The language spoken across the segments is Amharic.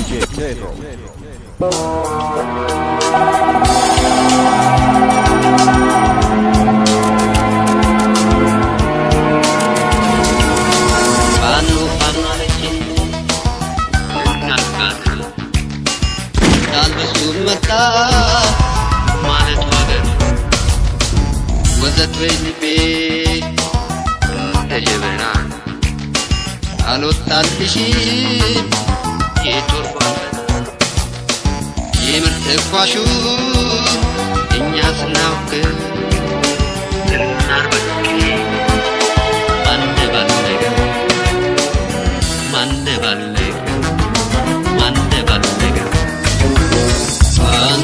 DJ Pedro. ፋኖ ፋኖ አለችኝ እናቃት ዳልበሱ መጣ ማለት ወገን ወዘት ወይ ልቤ እንደ ጀበና አልወጣልሽም የጦር ጓንትና የምር ተኳሹ እኛ ስናውቅ እናርበቅ ማን ባልነገ ማን ባልነገ ማን ባልነገ ፋኖ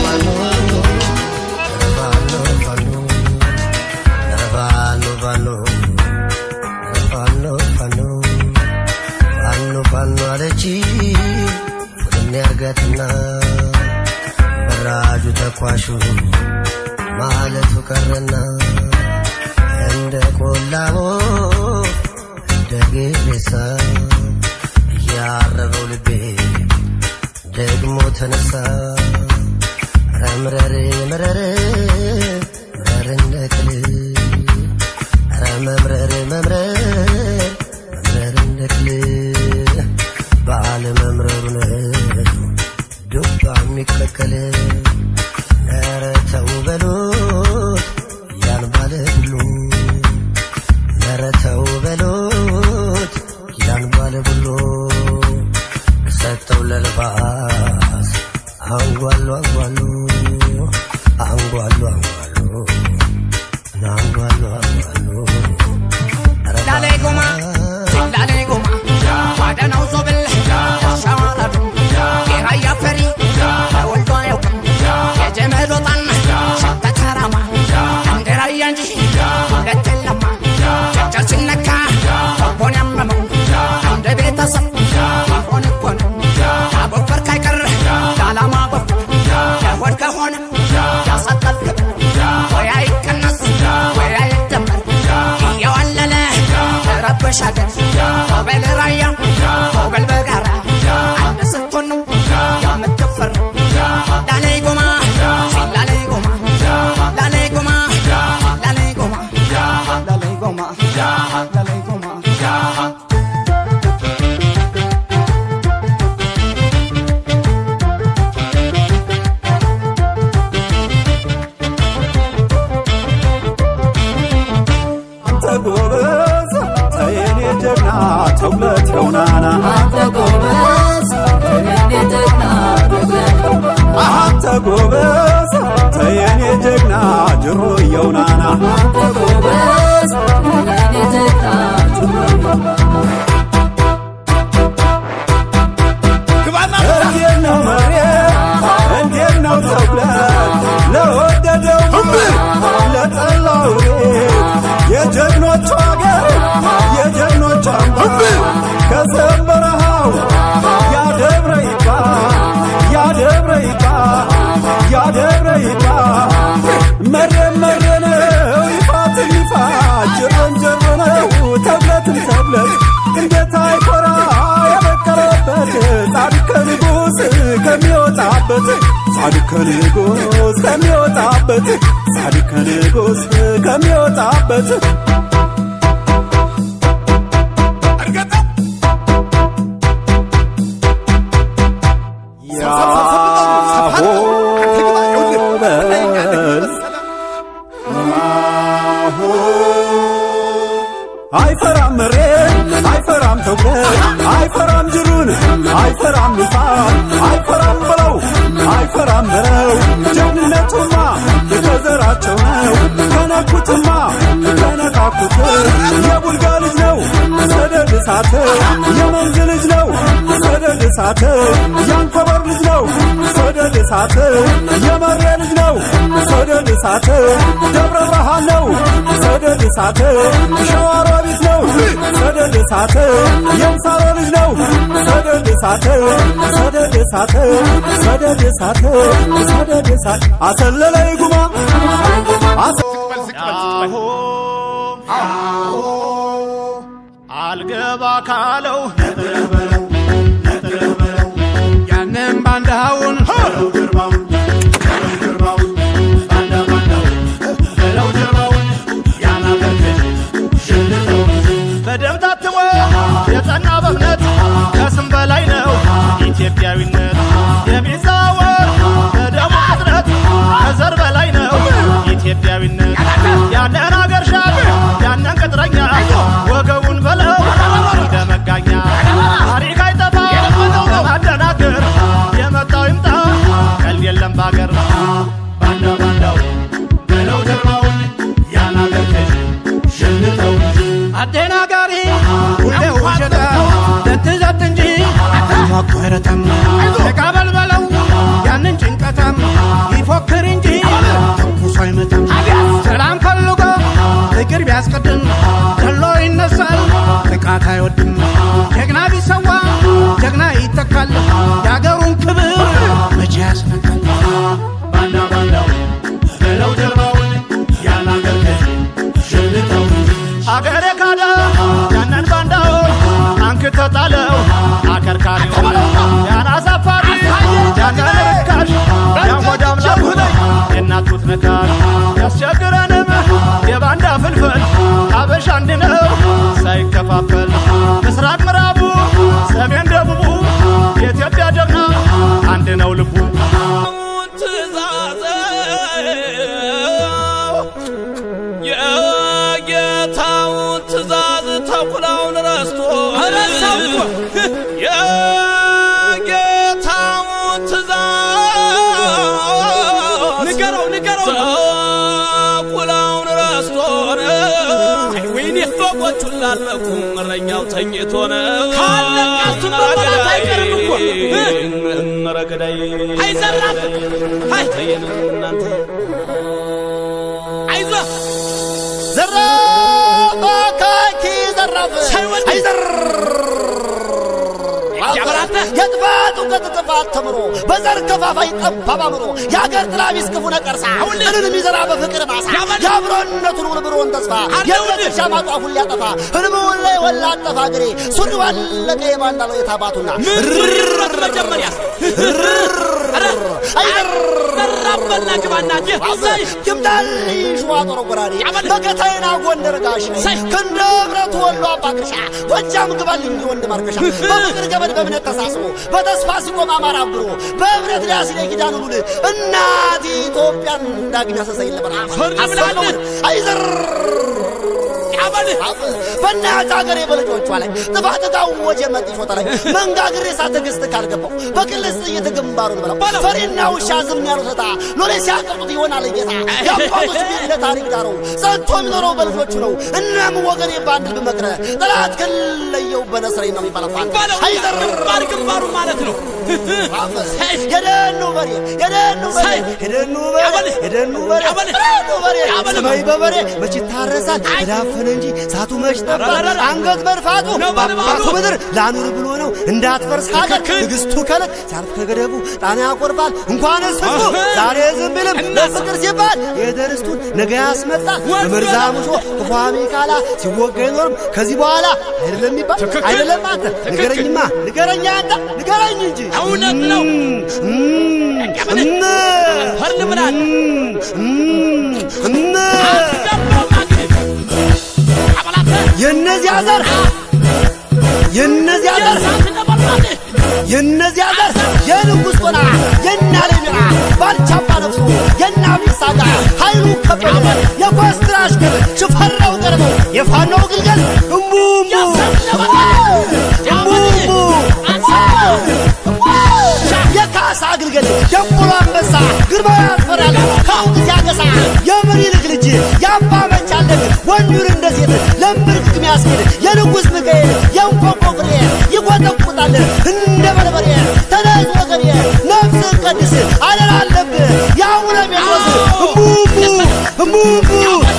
ያርጋትና በራጁ ተኳሹ ማለቱ ቀረና እንደ ቆላቦ እንደ ጌሬሳ እያረረው ልቤ ደግሞ ተነሳ ረምረር መረር መረር እንደቅል ረ መምረር መምረር መምረር እንደቅል ባለ መምረሩ ነው ዱባ የሚቀቀል ኧረ ተው በሉት ያን ባለ ሁሉ ኧረ ተው በሉት ያን ባለ ሁሉ ሰጠው ለልባስ አንጓሉ አንጓሉ አንጓሉ አንጓሉ አንጓሉ አንጓሉ Dale goma, dale goma, ዋደናው ዞብል ሻዋራዱ የራያ ፈሪ ተወልዶ አያውቅም የጀመድ ወጣን ሸተተራማ እንደ ራያ እንጂ ሁለት የለማ ጨርጨር ሲነካ ልቦን ያመመው እንደ ቤተሰብ ሆን እኮ ነው ካቦበር ካይቀር ለዓላማ በኩ ለሆድ ከሆነ ያሳጣል ክብር ወይ አይቀነስ ወይ አይደመር እየዋለለ ረበሽ ሀገር ሆበል ራያ ሆበል በጋራ አንድ ስትሆን ነው የምትፈር ላላይ ጎማ ላላይ ጎማ ላላይ ጎማ ላላይ ጎማ ላላይ ጎማ ላላይ ጎማ አንተ ጎበዝ ተየኔ ጀግና ተውለት የውናና አንተ ጎበዝ ተየኔ ጀግና ጅሮ የውናና እንዴት ነው መሬት እንዴት ነው ተውለት ለወደደው ለጠላው የጀግኖቹ አገር የጀግኖቹ አምባ ከሰንበረሃው ያደብረ ይባ ያደብረ ይባ ያደብረ ይባ መሬ መሬ ነው ይፋትን ይፋ ጅሮን ጅሮ ነው ተብለትን ተብለት እንዴት አይኮራ የበቀለበት ጻድቅ ንጉሥ ከሚወጣበት ጻድቅ ንጉሥ ከሚወጣበት ጻድቅ ንጉሥ ከሚወጣበት ያሆበዝ አይፈራም መሬት አይፈራም ተጉለት አይፈራም ጅሩን አይፈራም ንፋስ አይፈራም ብለው አይፈራም በለው ጀግንነቱማ ከዘራቸው ነው ከነኩትማ ከነካኩት የቡልጋ ልጅ ነው ሰደድ እሳት የመንዝ ልጅ ነው ሰደድ እሳት ያንኮበር ልጅ ነው ሰደድ እሳት የመሬ ልጅ ነው ሰደድ እሳት ደብረ ብርሃን ነው ሰደድ እሳት ሸዋሮቢት ነው ሰደድ እሳት የምሳሮ ልጅ ነው ሰደድ እሳት ሰደድ እሳት ሰደድ እሳት ሰደድ እሳት አሰለለይ ጉማ አሰ አልገባ ካለው ኢትዮጵያዊነት የሚዛወር በደሙ ቅጥረት ከዘር በላይ ነው ኢትዮጵያዊነት ያንን አገር ሻል ያንን ቅጥረኛ ወገቡን በለው እንደ መጋኛ ታሪክ አይጠፋ ለማደናገር የመጣው ይምጣ ቀልድ የለም ባገር ባንዳ ባንዳው በለው ደርባውን ያን አገር ገዥ ሸልተው አደናጋሪ ሁሌ ውሸት ለትዘት እንጂ ማቋረጠም ተቃበል በለው ያንን ጭንቀተም ይፎክር እንጂ ተኩሶ አይመታም ሰላም ፈልጎ ፍቅር ቢያስቀድም ገሎ ይነሳል ጥቃት አይወድም ጀግና ቢሰዋ ጀግና ይተካል የአገሩን ክብር መቼ ያስነካል ባንዳ ባንዳው በለው ደርባውን ያን አገር ገዥ ሸልተው አገሬ ካዳ ያንን ባንዳውን አንክተ ጣለው አከርካሪው ያን አሳፋሪ ያንን ርካሽ ያን ሆድ አምላኩ የእናቱት ነካሽ ያስቸግረንም የባንዳ ፍልፍል አበሻ አንድ ነው ሳይከፋፈል ምስራቅ ምዕራቡ ሰሜን ደቡቡ የኢትዮጵያ ጀግና አንድ ነው ልቡ የጌታውን ትእዛዝ ተኩላውን ረስቶ ረሳው የጌታውን ትእዛዝ ንገረው ንገረው ተኩላውን ረስቶ ወይኔ በጎቹን ላለቁ እረኛው ተኝቶ ነው ካለቃቱን መበላት አይቀርም እኮ ረገዳይ አይዘራፍ አይ እናንተ አይዞህ ዘራፍ አካኪ ዘራፍ አይዘር ያበራተ የጥፋት እውቀት ጥፋት ተምሮ በዘር ከፋፋይ ጠባብ አምሮ የአገር ጥላቢስ ክፉ ነቀርሳ እልን የሚዘራ በፍቅር ማሳ የአብሮነቱን ውርብሮን ተስፋ የብረት ማጧፉን ሊያጠፋ ህልምውን ላይ ወላ አጠፋ ግሬ ሱሪ ዋለቀ የባንዳለው የታባቱና ምንሱሪረት መጀመሪያ አይዘር ዘራበና ግባና አዛይ ይምጣል ሸዋ ጦር ጎራዴ መከታይና ጎንደር ጋሽ ክንደ ብረቱ ወሎ አባቅርሻ ጎጃም ግባልኝ ወንድ ማርከሻ በፍቅር ገመድ በእምነት ተሳስቦ በተስፋ ሲቆም አማራ አብሮ በእምነት ሊያስለ ኪዳን ውሉል እናት ኢትዮጵያን ዳግም ያሰሰኝ ለበራ አሰለውን አይዘር በእናት ሀገሬ በልጆቿ ላይ ጥፋት ካወጀ መጥፎ ላይ መንጋ ግሬሳ ትዕግስት ካልገባው በቅልስ ጥይት ግንባሩን በለው ፈሪና ውሻ ዝም ያሉት ዕጣ ሎሌ ሲያቀጡት ይሆናል ጌታ የአባቶች ቤት ለታሪክ ዳረው ጸንቶ የሚኖረው በልጆቹ ነው። እናም ወገኔ በአንድ ብመክረ ጠላት ከለየው በነስረኝ ነው የሚባለው ፋንታ አይዘር ግንባር ግንባሩ ማለት ነው የደኑ በሬ የደኑ በሬ የደኑ በሬ የደኑ በሬ የደኑ በሬ ሰማይ በበሬ መች ይታረሳል ተዳፈነ እንጂ ሳቱ መች ጠፋ አንገት መድፋቱ በአባቱ ምድር ላኑር ብሎ ነው እንዳትፈርስ ሀገር ትዕግስቱ ከለት ሲያልፍ ከገደቡ ጣና ያቆርባል እንኳንስ ህዝቡ ዛሬ ዝም ቢልም ለፍቅር ሲባል የደርስቱን ነገ ያስመጣል በመርዛሙሾ ክፉ ሚካላ ሲወጋ አይኖርም ከዚህ በኋላ አይደለም ይባል አይደለም አንተ ንገረኝማ ንገረኛ አንተ ንገረኝ እንጂ እውነት ነው ፈርድ ምናል የእነዚያ ዘር የእነዚያ ዘር የእነዚያ ዘር የንጉሥ ጦና የእነ አለሚራ ባልቻባ ነፍሱ የእነ አብዲሳ ጋር ኃይሉ ከበደ የኮስትራ አሽከር ሽፈራው ቀርበው የፋናው ግልገል እምቡምቡ እምቡምቡ የካሳ ግልገል ደንቦሎ አንበሳ ግርማዊ ያስፈራል ከአውቅ ሲያገሳ የምኒልክ ልጅ የአባ መቻለቅ ወንዱን እንደ ሴት ለምርቅቅ ሚያስኬድ የንጉሥ ሚካኤል የእንቆቆ ፍሬ ይቆጠቁጣል እንደ በርበሬ ተነስ ወገኔ ነፍስን ቀድስ አደራ አለብህ የአቡነ ጴጥሮስ እምቡምቡ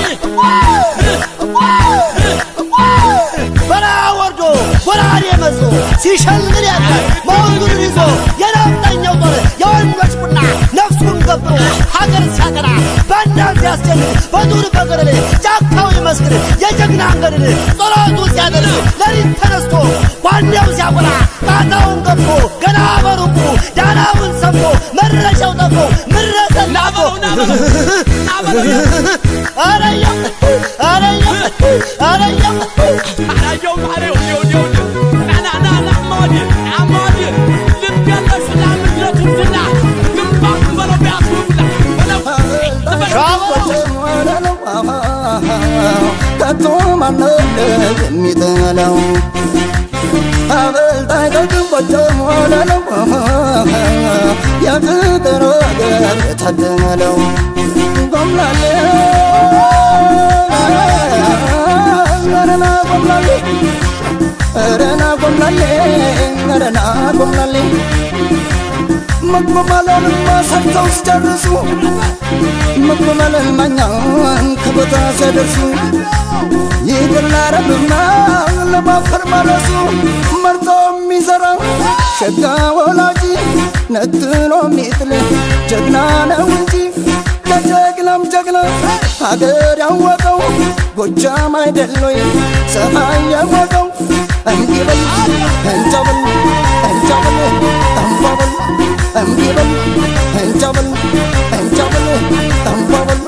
በረሃ ወርዶ ጎራዴ መዞ ሲሸልል ያድራል መውዙን ይዞ የነፍጠኛው ጦር የወንዶች ቁና ነፍሱን ገብሮ ሀገር ሲያቀና ባንዳን ሲያስጨንቅ በዱር በገደል ጫካው ይመስክር የጀግና አንገድል ጸሎቱ ሲያደርስ ሌሊት ተነስቶ ጓንዴው ሲያቆላ ጣታውን ገብቶ ገና በሩቁ ዳናውን ሰምቶ መድረሻው ጠፍቶ ምረሰን ናፍቶ አረየው አረየው አረየው አላየውም አለ ይኸውልህ ይኸውልህ ና ና ና ና እማወዴ እማወዴ ልትገል ጎጃም ወለለው የፍቅር ወገን የታደለው ጎምላሌ ረና ጎምላሌ ረና ጎምላሌ ረና ጎምላሌ መግመማለንማ ሰርተው ሲጨርሱ መግመማለን ማኛን ከቦታ ሲያደርሱ ይቅር ላረብና ለማፈር ማለሱ መርጦ የሚዘራ ሸጋ ወላጂ ነጥሎ የሚጥል ጀግና ነው እንጂ ለጀግናም ጀግና ሀገር ያወቀው ጎጃም አይደሎይ ፀሐይ ያወቀው እንዲበል እንጃበል እንጃበል ጠንባበል እንዲበል እንጃበል እንጃበል ጠንባበል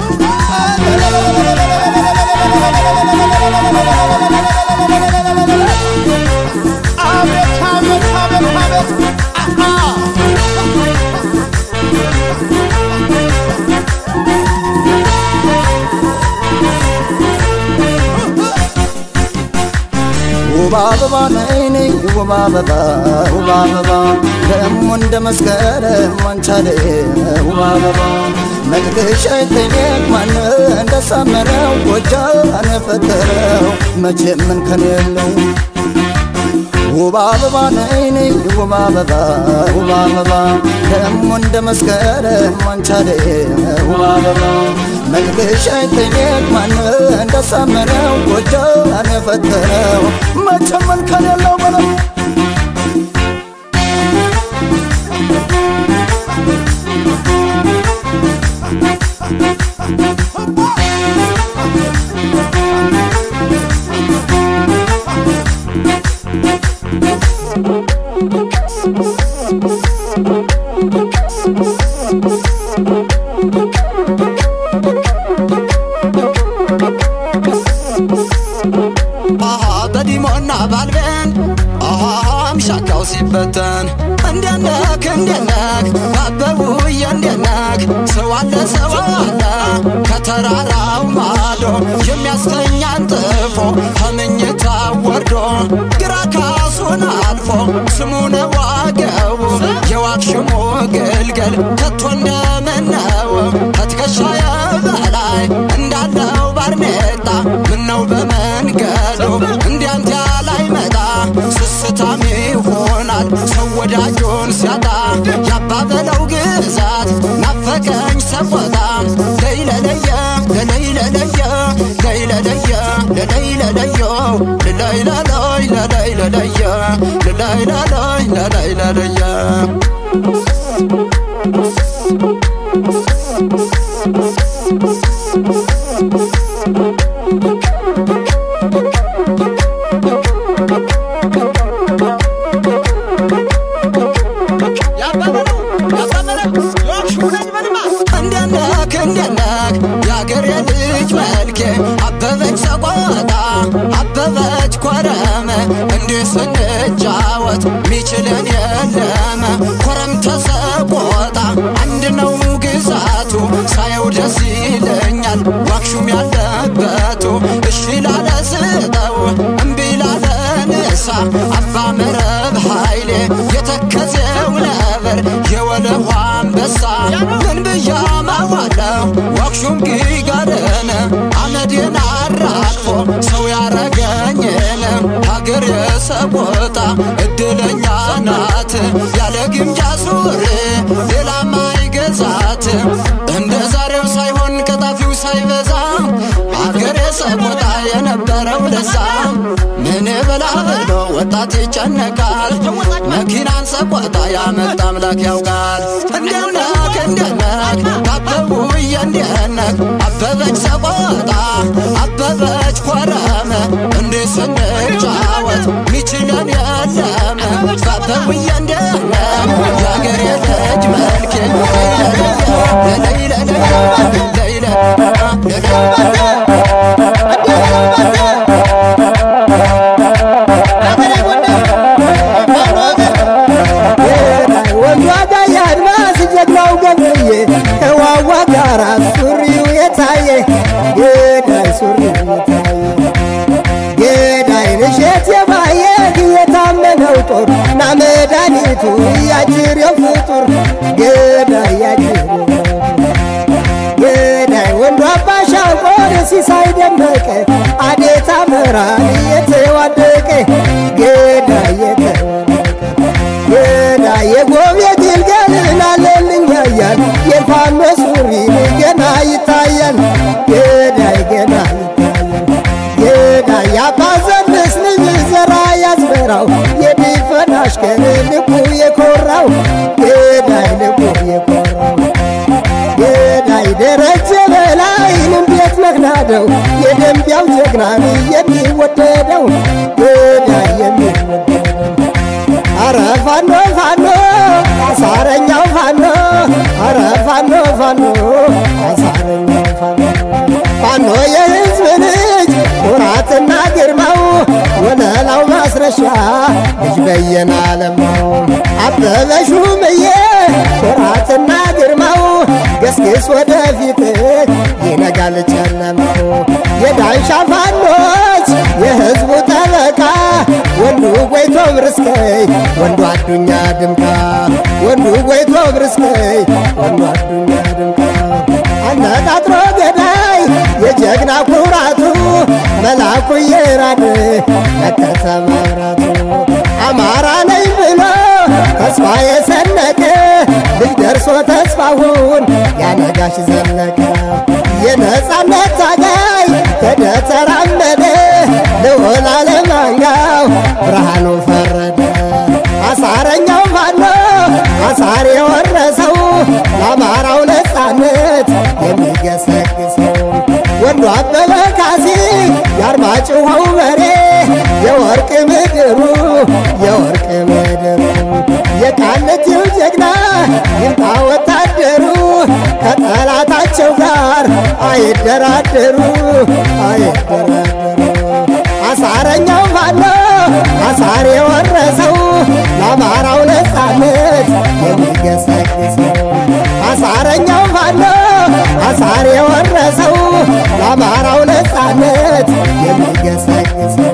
አቤት አቤት አቤት አቤት አሃ ውብ አበባ ነይ ነይ ውብ አበባ ውብ አበባ ደሞ እንደ መስከረም ዋንቻለ ውብ አበባ መልክሽ አይተኘት ማን እንደሳመረው ጎጃን የፈጠረው መቼም እንከን የለው ውብ አበባ ነይ ነይ ውብ አበባ ውብ አበባ ደሞ እንደ መስከረም ዋንቻለ ውብ አበባ መልክሽ አይተኘት ማን እንደሳመረው ጎጃን የፈጠረው መቼም እንከን የለው በለው አሃ በዲሞና ባልበን አሃ ምሻካው ሲበተን እንደነክ እንደነክ ባበቡዬ እንደነክ ሰው አለ ሰው አለ ከተራራው ማዶ የሚያስተኛን ጥፎ ከምኝታ ወርዶ ግራ ካሱን አልፎ ስሙን ዋገቡ የዋክሽሞ ግልገል ከቶ እንደምነው ከትከሻየ በላይ እንዳለው ባርኔጣ ምነው በመንገዱ እንዲያንተ ላይ መጣ ስስታም ይሆናል ሰው ወዳጁን ሲያጣ ያባበለው ግዛት ናፈቀኝ ሰቆጣ ለይለለየ ለለይለለየ ለይለለየ ለለይለለዮ ለለይለለይ ለለይለለየ ለለይለለይ ለለይለለየ ያባበለው ያባበለው የዋክሽሙ ነኝ በልማ እንደነክ እንደነክ የአገሬ ልጅ መልኬ አበበች ሰቆጣ አበበች ኮረመ እንዲህ ስንጫወት ሚችለን የለመ ኮረም ተሰቆጣ አንድ ነው ግዛቱ ሳየው ደስ ይለኛል ዋክሹም ያለበቱ እሺ ላለ ስጠው እምቢ ላለ ንሳ አባ መረብ ኃይሌ የተከዘው ነበር የወለዋ አንበሳ ምን ብያማዋለው ዋክሹም ጊጋደን አመዴን አራግፎ ሰው ያረገኝን ሀገር የሰቆጣ እድለኛ ናት ያለ ግምጃ ሱሪ ሌላ ማይገዛት እንደ ዛሬው ሳይሆን ቀጣፊው ሳይበዛ ሀገር የሰቆጣ የነበረው ለዛ ምን ብላ ብሎ ወጣት ይጨነቃል መኪናን ሰቆጣ ያመጣ አምላክ ያውቃል እንደነክ እንደነክ ባበቡዬ እንደነክ አበበች ሰቆጣ አበበች ኮረመ እንዴ ስንጫወት ሚችለን የለም ባበቡዬ እንደነክ የአገሬ ልጅ መልክ ለለይለለየ ለይለ ወዷዳ የአድማስ ጀግናው ገብርዬ ከዋዋ ጋራ ሱሪው የታየ ገዳይ ሱሪው የታየ ገዳይ ንሸት የማየ የታመነው ጦር ና መድኃኒቱ ያጅሬው ፍጡር ገዳይ ያጅሬው ገዳይ ወንዱ አባሻቆር ሲሳይ ደመቀ አዴታ መራን የተዋደቀ ገዳይ የተዋደቀ ገዳይ የጎብ የግልገልን አለልኝ ያያል የፋኖ ሱሪ ገና ይታያል ገዳይ ገና ይታያል ገዳይ ያባዘንስ ልጅ ዘራ ያዝበራው የዲፈን አሽከር ልቡ የኮራው ገዳይ ልቡ የኮራው ገዳይ ደረጀ በላይን እንዴት መክናደው የደንቢያው ጀግናን የሚወደደው ገዳይ የሚወደደው አረ ፋኖ ፋኖ አሳረኛው ፋኖ አረ ፋኖ ፋኖ አሳረኛው ፋኖ ፋኖ የህዝብ ልጅ ኩራትና ግርማው ወለላው ማስረሻ ልጅ በየነ አለማው አበበ ሹምዬ ኩራትና ግርማው ገስግስ ወደፊት ይነጋል ጨለማው የዳንሻ ፋኖች የህዝቡ ጠበቃ ወንዱ ጎይቶ ብርስከይ ወንዱ አዱኛ ድምቃ ወንዱ ጎይቶ ብርስከይ ወንዱ አዱኛ ድምቃ አነጣጥሮ ገዳይ የጀግና ኩራቱ መላኩ የራድ መከተ መብራቱ አማራ ነኝ ብሎ ተስፋ የሰነቀ ልጅ ደርሶ ተስፋውን ያነጋሽ ዘለቀ የነጻነት ታጋይ ተደተራመደ ልዑል አለማንጋው ብርሃኑ ፈረደ አሳረኛው ፋኖ አሳር የወረሰው ለአማራው ነጻነት የሚገሰግሰው ወንዱ አበበ ካሴ የአርማጭሆው በሬ የወርቅ ምድሩ የወርቅ ምድሩ የቃልቲው ጀግና ይምጣ ወታደሩ ከጠላታቸው ጋር አይደራደሩ አይደራደሩ አሳረኛው ፋኖ አሳር የወረሰው ለአማራው ነጻነት የሚገሰግሰው አሳረኛው ፋኖ አሳር የወረሰው ለአማራው ነጻነት የሚገሰግሰው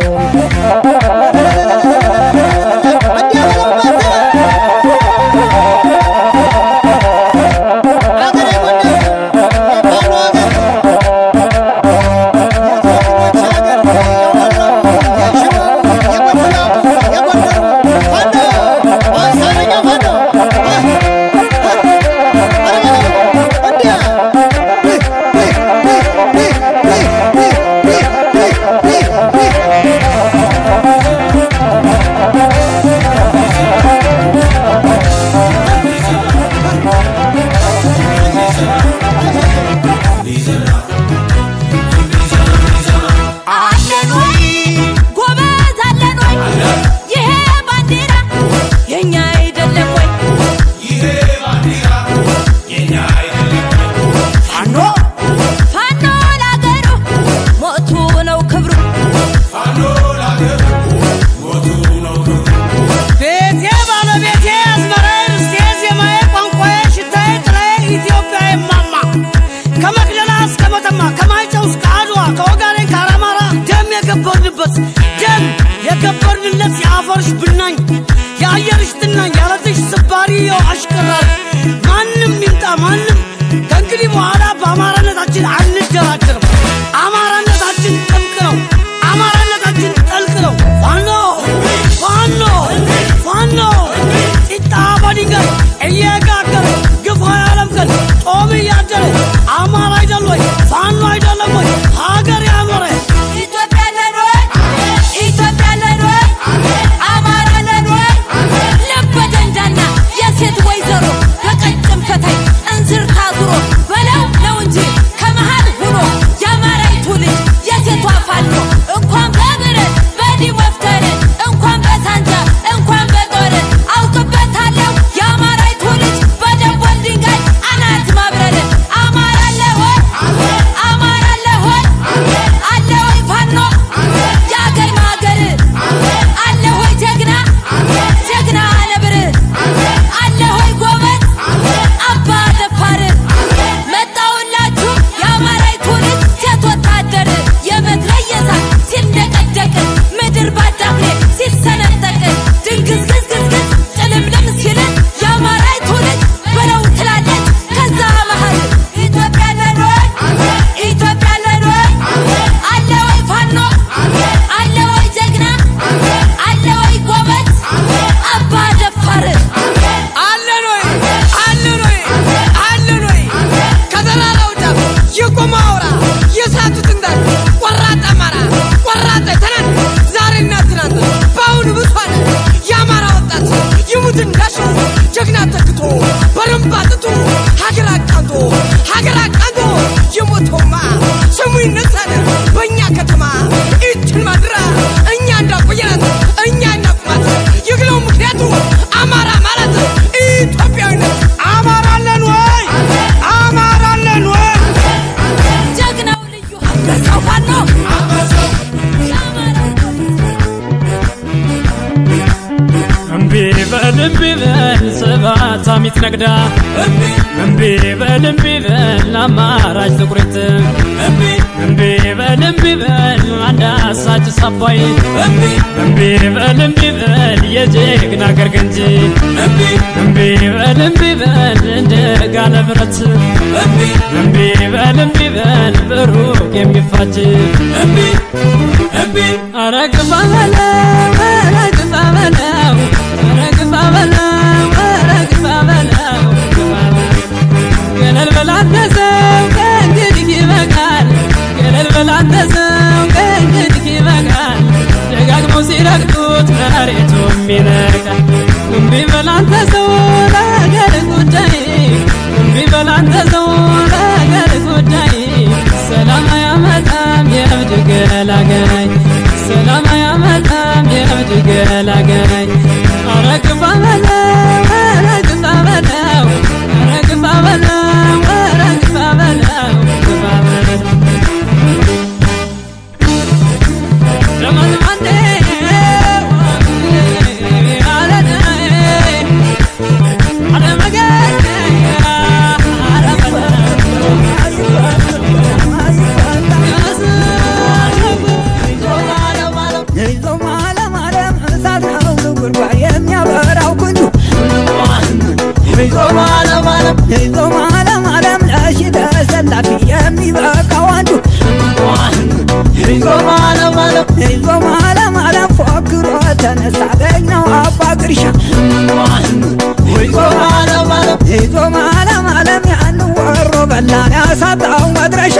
አለን ወይ ጎበዝ አለን ወይ ይሄ ባንዲራ የኛ አይደለም ወይ ፋኖ ፋኖ ላገሩ ሞቱ ነው ክብሩ ቤቴ ባለቤቴ አዝመራዬ ርስቴ ዜማዬ ቋንቋዬ ሽታዬ ጥላዬ ኢትዮጵያ የማማ ከመቅደላ እስከ መተማ ከማይጨው እስከ አድዋ ከወጋዴን ከአራማራ ደም የገበርንበት ደም የገበርንለት የአፈርሽ ብናኝ የአየርሽ ትናኝ ያለትሽ ስባሪ የው አሽከራል ማንም ይምጣ ማንም ከእንግዲህ በኋላ በአማራነታችን አንደራደርም አማራነታችን ጥብቅ ነው አማራነታችን ጠልቅ ነው ፋኖ ፋኖ ፋኖ ጢጣ በድንጋይ እየጋገረ ግፋ ያለምቀን ጦም እያደረ አማራ አይደል ወይ ፋኖ አይደለም ወይ ሀገር ያኖረ ኢትዮጵያ አለን ወይ ኢትዮጵያ አለን ወይ አማራ አለን ወይ ልበ ደንዳና የሴት ወይዘሮ በቀጭን ፈታይ እንዝር ታዙሮ በለው ነው እንጂ ከመሃል ሁኖ የአማራይቱ ልጅ የሴቷ ፋኖ እንኳን በብረት በዲህ ወፍተር እንኳን በሳንጃ እንኳን በጦር አውቅበታለሁ የአማራይቱ ልጅ ጀግና ተክቶ በረምባ ጥቶ ሀገር አቃንቶ ሀገር አቃንቶ የሞተውማ ስሙ ይነሳል በእኛ ከተማ ይችን ማድራ እኛ እንዳቆየናት እኛ እንዳቁማት ይግለው ምክንያቱ አማራ ማለት ኢትዮጵያዊነት አማራ አለን ወይ? አማራ አለን ወይ? ጀግናው ልዩ አንበሳው ፋኖ እምቢ በል እምቢ በል ስባት አሚት ነግዳ እምቢ በል እምቢ በል አማራጭ ጥቁሪት እምቢ በል እምቢ በል አንድ አሳች ሳባይ እምቢ በል እምቢ በል የጀግና አገር ገንጂ እምቢ በል እምቢ በል እንደ ጋለ ብረት እምቢ በል እምቢ በል በሩቅ የሚፋጅ ኧረ ግፋ በለው ኧረ ግፋ በለው ኧረ ግፋ በለው ኧረ ግፋ በለው ግፋ በለው ገለል በል አንተ ሰው ከእንግዲህ ይበቃል ገለል በል አንተ ሰው ከእንግዲህ ይበቃል ደጋግመው ሲረግጡት መሬቱም ይነቃል እምቢ በል አንተ ሰው ለአገር ጉዳይ እምቢ በል አንተ ሰው ለአገር ጉዳይ ሰላም አያመጣም የእብድ ገላጋይ ሰላም አያመጣም የእብድ ገላጋይ ኧረ ግፋ በለው ኧረ ግፋ በለው ኧረ ግፋ በለው ኧረ ግፋ በለው ግፋ በለው ዘመን የሚያበራው ክንዱ ይዞ ማለም አለም ለሺ ተሰላፊ የሚበቃው አንዱ ይዞ ማለም አለም ፎክሮ ተነሳ ገኘው አባ ግርሻ ይዞ ማለም አለም ያን ወሮ በላን ያሳጣው መድረሻ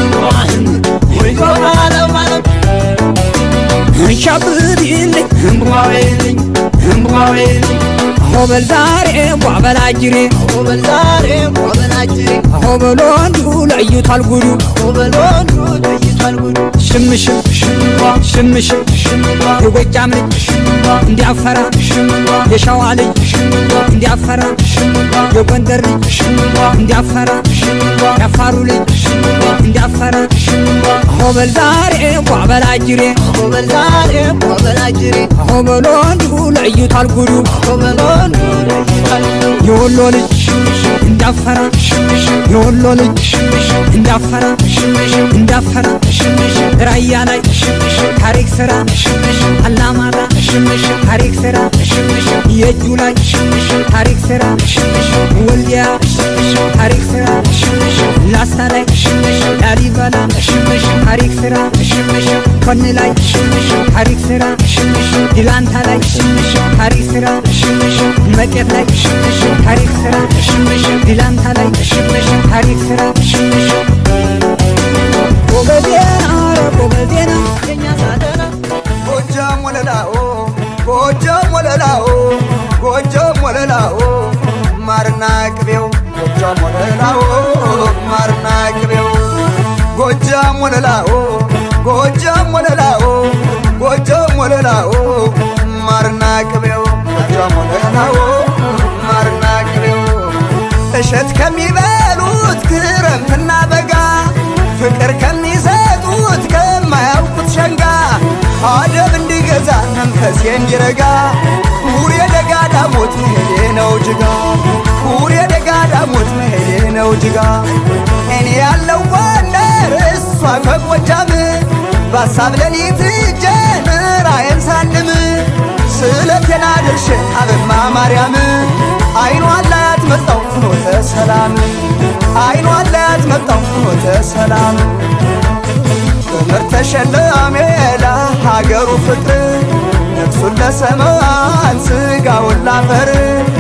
ሻብሪልኝ እምቧዌልኝ እምቧዌልኝ ሆበል ዛሬ ቧበል አጅሬ ሆበል ዛሬ ቧበል አጅሬ ሆበል ወንዱ ለይቷል ጉዱ ሆበል ወንዱ ለይቷል ጉዱ ሽምሽም ሽምሽም የጎጃም ልጅ እንዲያፈራ የሸዋ ልጅ እንዲያፈራ የጎንደር ልጅ እንዲያፈራ የአፋሩ ልጅ እንዲያፈራ ሆበል ዛሬ ቧበል አጅሬ ሆበል ዛሬ ቧበል አጅሬ ሆበል ወንዱ ለይቷል ጉዱ ሆበል ወንዱ ለይቷል የወሎ ልጅ እንዳፈራ የወሎ ልጅ እንዳፈራ እንዳፈራ ራያ ላይ ታሪክ ስራ አላማራ ታሪክ ስራ የእጁ ላይ ታሪክ ስራ ወልዲያ ታሪክ ስራ ላስታ ላይ ላሊበላ ታሪክ ስራ ኮን ላይ ታሪክ ስራ ዲላንታ ላይ ታሪክ ስራ መቄት ላይ ታሪክ ስራ ዲላንታ ላይ ታሪክ ስራ ጎበዜና ኧረ ጎበዜና የኛ ሳደና ጎጃም ወለላኦ ጎጃም ወለላኦ ጎጃም ወለላኦ ማርና ቅቤው ጎጃም ወለላኦ ማርና ቅቤው ጎጃም ወለላኦ ጎጃም ወለላኦ ጎጃም ወለላኦ ማርና ቅቤው ጎጃም ወለላኦ ማርና ቅቤው እሸት ከሚበሉት ክረምትና በጋ ፍቅር ከሚሰጡት ከማያውቁት ሸንጋ አደብ እንዲገዛ መንፈሴ እንዲረጋ ሁር የደጋ ዳሞት መሄዴ ነው ጅጋ ሁር የደጋ ዳሞት መሄዴ ነው ጅጋ እኔ ያለው ጎንደር እሷ ከጎጃም በሀሳብ ሌሊት እጄን ራዬን ሳልም ስለቴና ድርሽ አበማ ማርያም አይኗን ላያት መጣው ፍኖተ ሰላም አይኗን ላያት መጣው ፍኖተ ሰላም በምር ተሸላሜ ለሀገሩ ፍቅር ነፍሱን ለሰማን ስጋውን ላፈር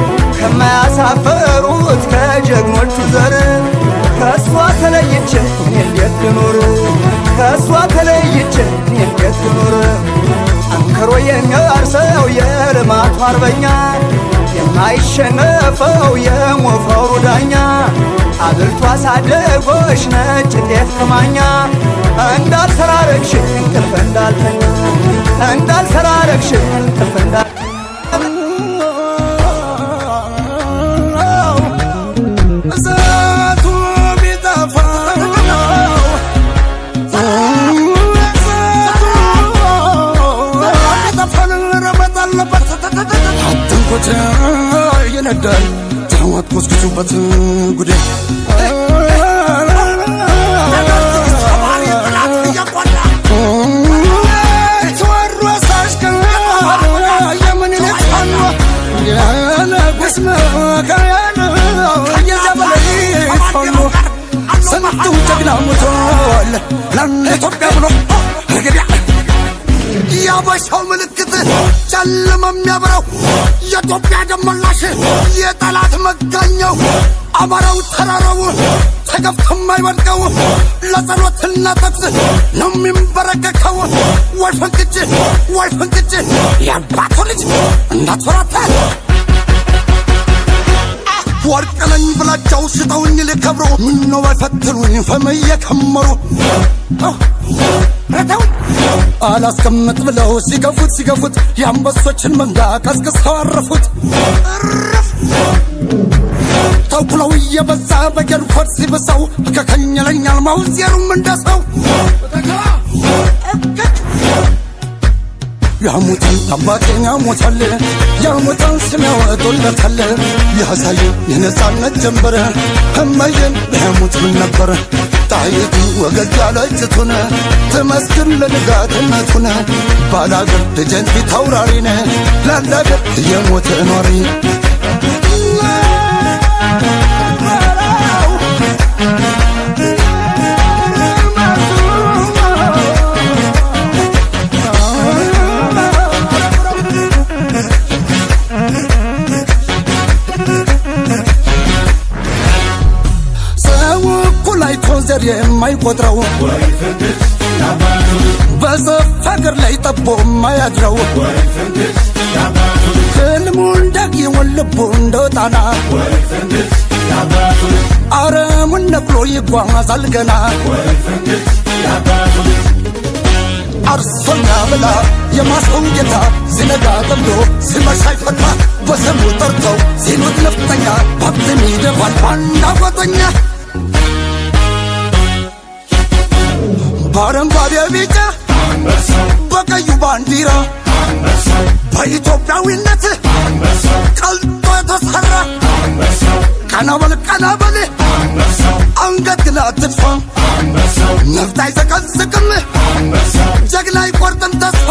ከማያሳፈሩት ከጀግኖቹ ዘር ከእሷ ተለይቼ እኔ እንዴት ልኑር ከእሷ ተለይቼ እኔ እንዴት ልኑር ጠንክሮ የሚያርሰው የልማቱ አርበኛ የማይሸነፈው የሞፈሩ ዳኛ አብልቶ አሳደጎች ነጭ ጤፍ ከማኛ እንዳልሰራረግሽ እንቅልፍ እንዳልተኛ እንዳልሰራረግሽ እንቅልፍ እንዳል እሳቱ ቢጠፋ አትንኩት ይነዳል ታዋት ኮስኩሱበት ጉዴ ተወሮ ሳሽከር የምኒልክ ፋኖ የንጉሥ መካያል የዘበላይ ፋኖ ስንቱ ጀግና ሞቷል ለኢትዮጵያ ብሎ ረገዲያ የአበሻው ምልክት ጨለማ የሚያበራው የኢትዮጵያ ደመላሽ የጠላት መጋኛው አማራው ተራራው ተገፍቶ የማይወድቀው ለጸሎትና ተግስ ነው የሚንበረከከው። ወይ ፈንቅጭ ወይ ፈንቅጭ የአባቱ ልጅ እንዳትፈራታ ወርቅ ነኝ ብላቸው ሽጠውኝ ሊከብሩ ምነው ባይፈትኑኝ ፈም እየከመሩ ረተውኝ አላስቀምጥ ብለው ሲገፉት ሲገፉት የአንበሶችን መንጋ ቀስቅሰው አረፉት። ተኩለው እየበዛ በጌልኮት ሲብሰው ከከኘለኛል ማውዜሩም እንደሰው ያሙትን አባቴን ያሙታል ያሙታን ስም ያወጡለታል ያሳዩ የነፃነት ጀንበር እመዬን ያሙት ምን ነበር ጣይቱ ወገግ ያለችቱን ትመስክር ለንጋትነቱን ባላገር ደጀን ፊት አውራሪነ ላላገር የሞተ ኗሪ ሰው እኩል አይቶ ዘር የማይቆጥረው በሰፍ ሀገር ላይ ጠቦ የማያድረው ህልሙ እንዳጊውን ልቡ እንደ ጣና አረሙን ነቅሎ ይጓዛል ገና አርሶኛ ብላ የማሰው ጌታ ሲነጋ ጠምዶ ሲመሻ ይፈታ በስሙ ጠርተው ሲሉት ነፍጠኛ ባብትም ይደፋል ባንዳ ጓጠኛ በአረንጓዴ ቢጫ በቀዩ ባንዲራ በኢትዮጵያዊነት ቀልጦ የተሰራ ቀና በል ቀና በል አንገት ግን አትድፋ ነፍጥ አይዘቀዝቅም ጀግና አይቆርጥም ተስፋ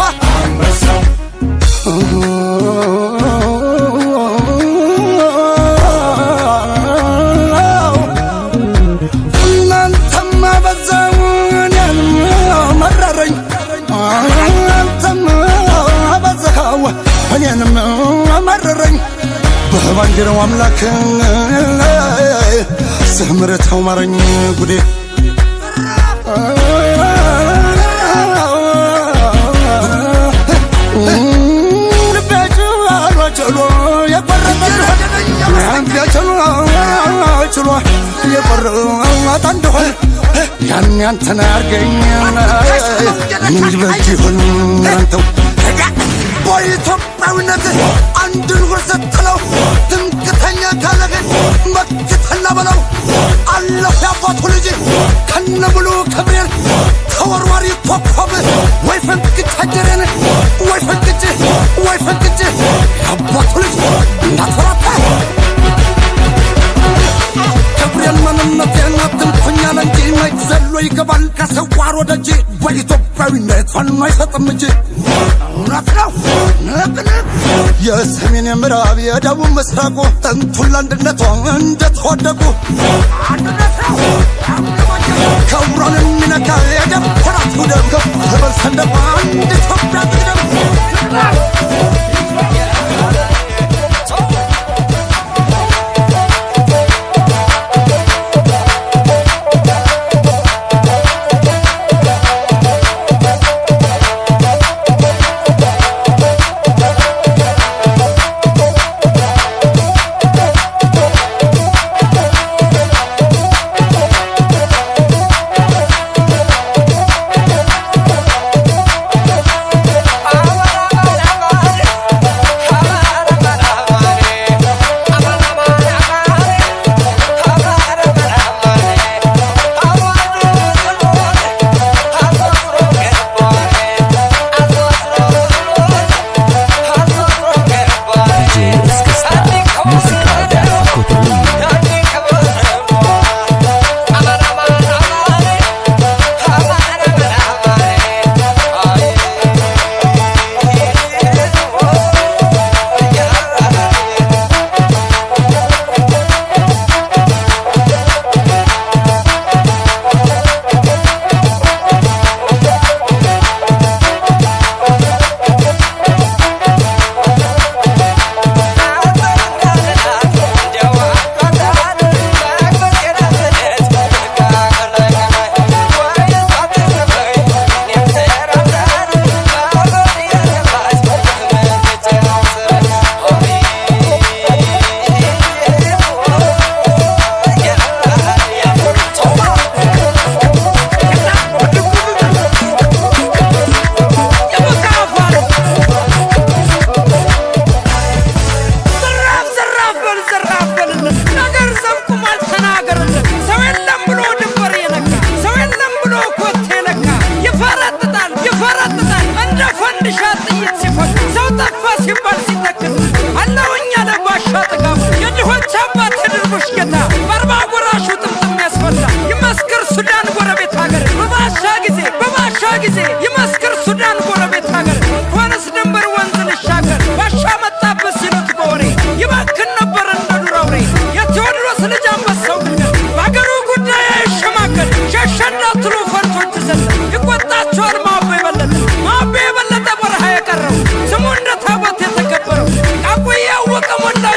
እናንተማ በዛው እኔንም መረረኝ እናንተም በዛው እኔንም መረረኝ በባንዲራው አምላክ ስምረተው ማረኝ ጉዴ ችሎ የቆረጠ እንደሆን ያን ያንተን አርገኝ ምን በጅ ይሁን አንተው በኢትዮጵያዊነት አንድን ሁር ስትለው ትምክተኛ ካለህን መክተና በለው አለሁ ያባቱ ልጅ ከነ ሙሉ ክብሬን ተወርዋሪ ኮከብ ወይ ፈንቅጭ አጀሬን ወይ ፈንቅጭ ወይ ፈንቅጭ ያባቱ ልጅ እንዳትፈራታ ክብሬን ምንነቴን አትንኩኛል እንጂ መች ዘሎ ይገባል ከሰዋር ወደ እጅ በኢትዮጵያዊነት ፋኖ አይሰጥም እንጂ እውነት ነው ንቅንቅ የሰሜን የምዕራብ የደቡብ ምስራቁ ጥንቱን ለአንድነቷ እንደተወደቁ አንድነት ነው ክብሯን የሚነካ የደፈራት ውደም ከፍ በል ሰንደቋ አንድ ኢትዮጵያ ትቅደም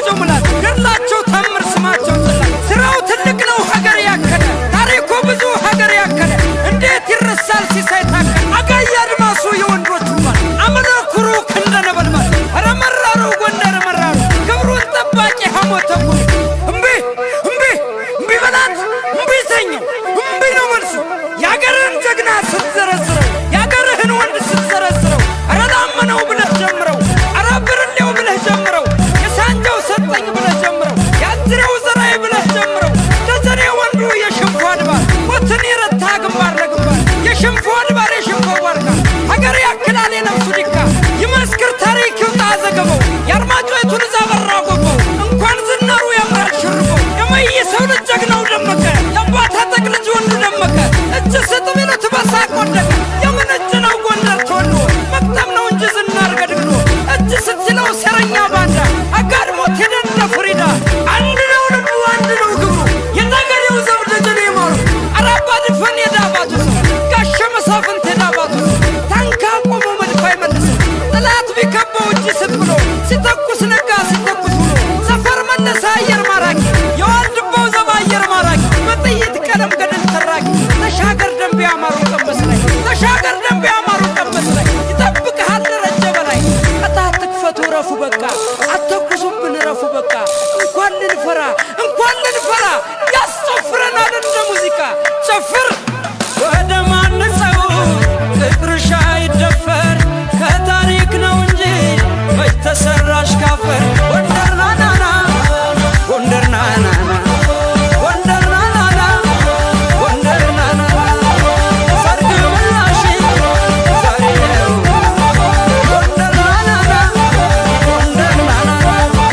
አላቸው ምላስ ገድላቸው ታምር ስማቸው ጽላት ስራው ትልቅ ነው ሀገር ያከለ ታሪኩ ብዙ ሀገር ያከለ እንዴት ይረሳል ሲሳይ ታከለ አጋይ አድማሱ የወንዶቹ ባል አመለኩሩ ክንደ ነበልባል ኧረ መራሩ ጎንደር መራሩ ክብሩን ጠባቂ ሐሞተ ኩሩ እምቢ እምቢ እምቢ በላት እምቢ ተኘው እምቢ ነው መልሱ የአገርህን ጀግና ስትዘረዝረው የአገርህን ወንድ ስትዘረዝረው ኧረ ላመነው ብለህ ጀምረው ኧረ ብርሌው ብለህ ጀምረው የሳንጃው ሰጠኝ ብለህ ጀምረው የአዝሬው ዘራይ ብለህ ጀምረው ደጀኔ ወንዱ የሽንፎ አድባር ሞትን የረታ ግንባር ለግንባር የሽንፎ አድባር የሽንፎ ዋርካ ሀገር ያክላል የነፍሱ ዲካ ይመስክር ታሪክ ይውጣ ዘገበው የአርማጭሆቱን እዛ በራ ጎበው እንኳን ዝናሩ ያምራል ሽርበው የመይሰው ልጅ ጀግናው ደመቀ የአባታ ጠቅ ልጅ ወንዱ ደመቀ እጅ ስጥ ቢሉት በሳቅ ወደቀ የምን እጅ ነው ጎንደር ተወሎ መቅጠም ነው እንጂ ዝናር ገድግዶ እጅ ስትለው ሴረኛ ባንዳ አጋድሞት ሄደን እንደ ፍሪዳ አንድ ነው ልቡ አንድ ነው ግብሩ የነገሬው ዘብ ደጀኔ ማሩ አራባ ድፈን የዳባቱ ሰው ጋሸ መሳፍንት የዳባቱ ሰው ታንካ ቆሞ መድፍ አይመልስም ጠላት ቢከበው እጅ ስጥ ብሎ ሲተኩስ ነጋ ሲተኩስ ብሎ ሰፈር መለሰ አየር ማራኪ የዋልድባው ዘብ አየር ማራኪ በጥይት ቀለም ገደል ተራኪ ተሻገር ደንብ ያማሩ ቀመስ ላይ ተሻገር ደንብ ያማሩ ቀመስ ላይ ይጠብቅሃል ደረጀ በላይ ቀጣት ትክፈቱ ረፉ በቃ አተኩሱብን ረፉ በቃ እንኳን ልንፈራ እንኳን ልንፈራ ያስጨፍረናል እንደ ሙዚቃ ጨፍር ወደ ማነጸው ፍቅርሻ ይደፈር ከታሪክ ነው እንጂ መች ተሰራሽ ካፈር ጎንደር ናናና ጎንደር ናናና ጎንደር ናናና ጎንደር ናናና ሰርግ ምላሽ ዛሬ ነው ጎንደር ናናና ጎንደር ናናና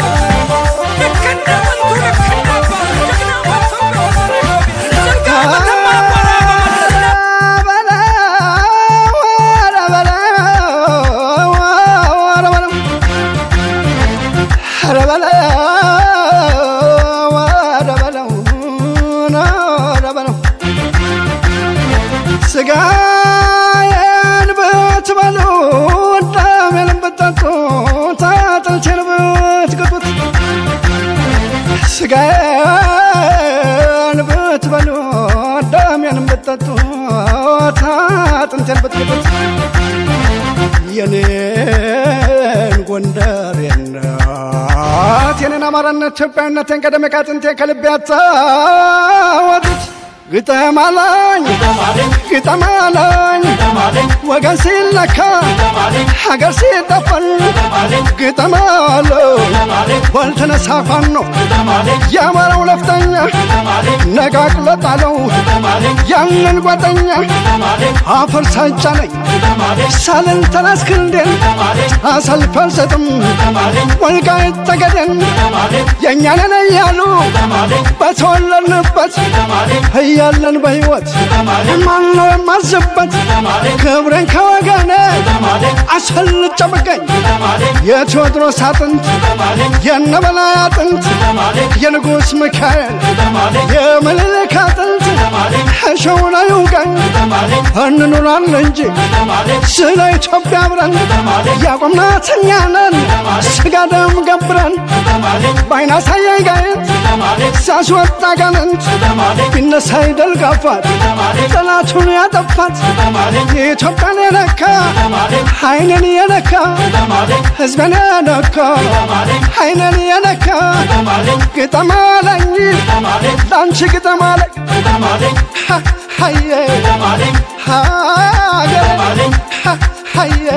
ልክ እንደ ወንቱ ልክ እንደ አባቱ ጀግና ወጥቶ ጭልጋ መተማ አቧራ በመድረስ ስጋዬን ብትበሉ ደሜን ብትጠጡ አጥንቴን ብትግጡት ስጋዬን ብትበሉ ደሜን ብትጠጡ አጥንቴን ብትግጡት የኔን ጎንደሬነት የኔን አማራነት ኢትዮጵያዊነቴን ቀደም ከአጥንቴ ከልቤ ያታወጡት ግጠም አለኝ ግጠም አለኝ ወገን ሲለካ ሀገር ሲጠፈን ግጠም አለኝ ባልተነሳ ፋኖ የአማራው ለፍተኛ ነቃቅሎ ጣለው ያንን ጓደኛ አፈር ሳይጫነኝ ሳልን ተራስ ክንዴን አሳልፌ አልሰጥም ወልቃይት ጠገዴን የእኛንን እያሉ በተወለድንበት እያለን በሕይወት ማነው የማዝበት ክብሬን ከወገኔ አስፈልጬ ብገኝ የቴዎድሮስ አጥንት የነበላይ አጥንት የንጉሥ ሚካኤል የምኒልክ አጥንት እሸውን አይውጋኝ እንኑራለን እንጂ ስለ ኢትዮጵያ አብረን ያቆምናት እኛ ነን ስጋ ደም ገብረን በአይና ሳያይ ጋየት ሲያስወጣ ጋንንት ቢነሳ ይደልጋፋት ጠላቱን ያጠፋት የኢትዮጵያን የነካ አይንን የነካ ህዝብን የነካ አይንን የነካ ግጠም አለኝ ለአንቺ ግጠም አለኝ ሀየ ሀገሬ ሀየ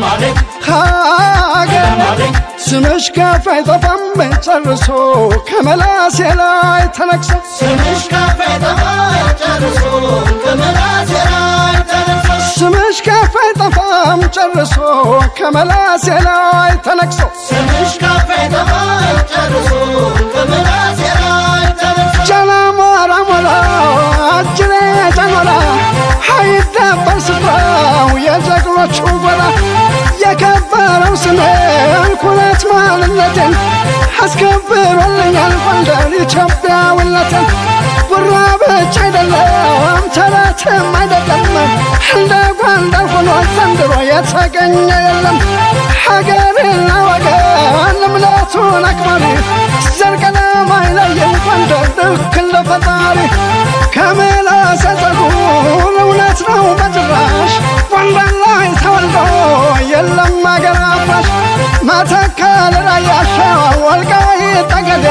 ሀገሬ ስምሽ ከፍ አይጠፋም ጨርሶ ከመላሴ ላይ ተነቅሶ ስምሽ ከፍ አይጠፋም ጨርሶ ከመላሴ ላይ ተነቅሶ ስምሽ ከፍ አይጠፋም ጨርሶ ከመላሴ ላይ ተነቅሶ ስምሽ ከፍ አይጠፋም ጨርሶ ከመላሴ ላይ ተነቅሶ ጀላሞራ ሞላ አጅሬ ጨሞራ አይደፈር ስፍራው የጀግኖቹ ጎራ የከበረው ስሜን ኩነት ማንነቴን አስከብሮልኛል ጎንደር ኢትዮጵያዊነቴን ጉራ ብቻ አይደለም ተረትም አይደለም እንደ ጎንደር ሆኖ ዘንድሮ የተገኘ የለም ሀገርና ወገን እምነቱን አክባሪ ጠገዴ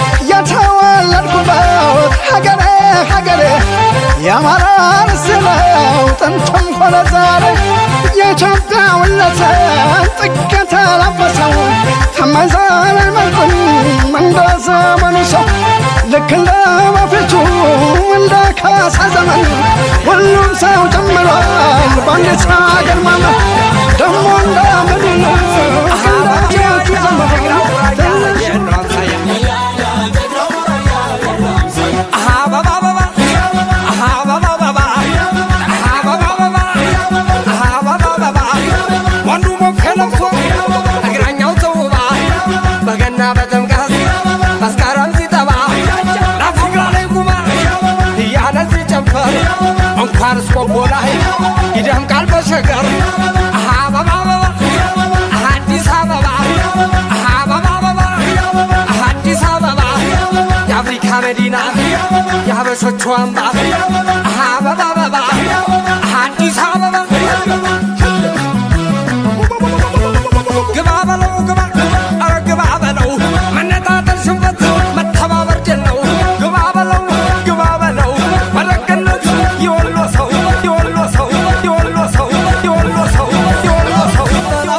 የተወለድኩበት ሀገሬ ሀገሬ የአማራ ርስት ነው ጥንትም ሆነ ዛሬ የኢትዮጵያዊነትን ጥግ የተላበሰው ከማይዘል መልኩን እንደ ዘመኑ ሰው ልክ እንደ በፊቱ እንደ ካሳ ዘመን ሁሉም ሰው ጀምሯል በአንዲት ሀገር ማመን ደግሞ እንደ ምድር እንዳጀቱ ዘመን ወንዱ ሞክ ለብሶ እግረኛው ተውባ በገና በጥምቀት መስከረም ሲጠባ ናፍጋ ላይ ቁማ እያለ ሲጨፈር እንኳን እስቆቦ ላይ ይደምቃል በሸገር አበባ አበባ አዲስ አበባ አበባ አበባ አዲስ አበባ የአፍሪካ መዲና የሀበሾቹ አምባ አበባ አበባ አዲስ አበባ ግባ በለው ግባ ኧረ ግባ በለው መነጣጠል ሽንፈት መተባበር ድል ነው ግባ በለው ግባ በለው መረቅነት የወሎ ሰው የወሎ ሰው የወሎ ሰው የወሎ ሰው የወሎ ሰው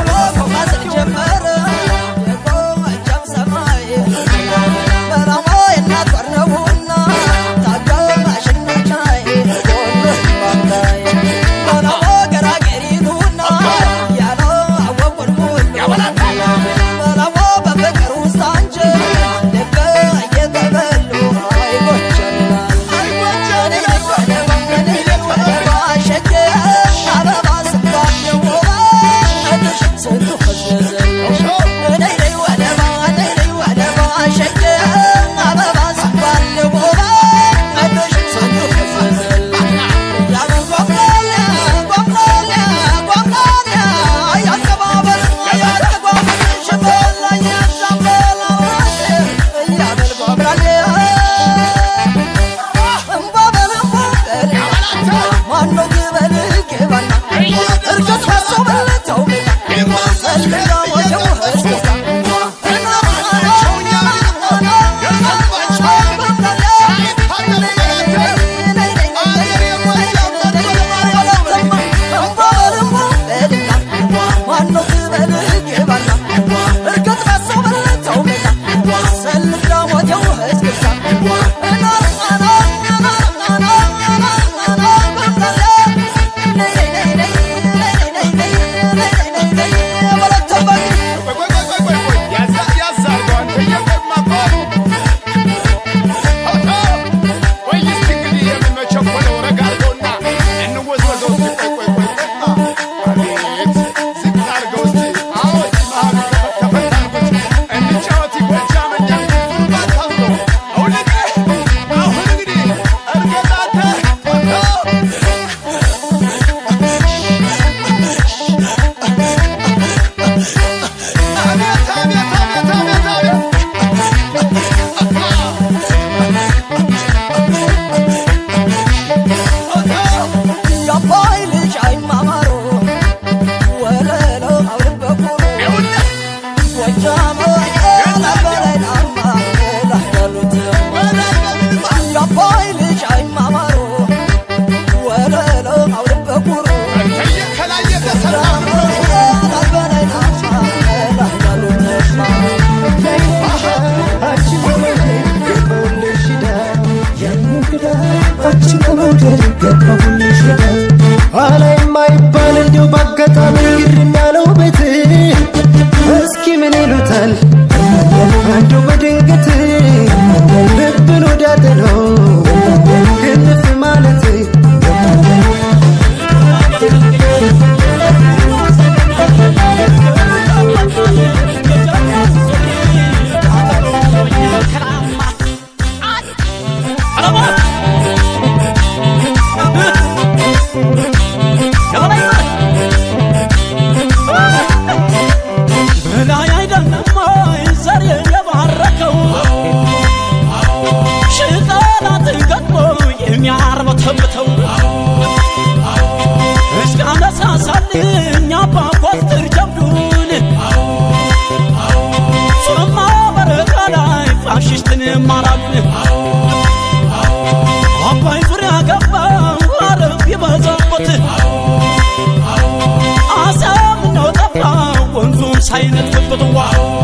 ኋላ የማይባል እንዲሁ በአጋጣሚ ግርም ያለው ቤት እስኪ ምን ይሉታል አንዱ በድንገት ልብን ወዳደረው ክንፍ ማለት Come on, ሚስትን ማራቅ አባይ ዙሪያ ገባ አረብ የበዛበት አሰብ ነው ጠፋ ወንዙም ሳይነጥፍበት ዋ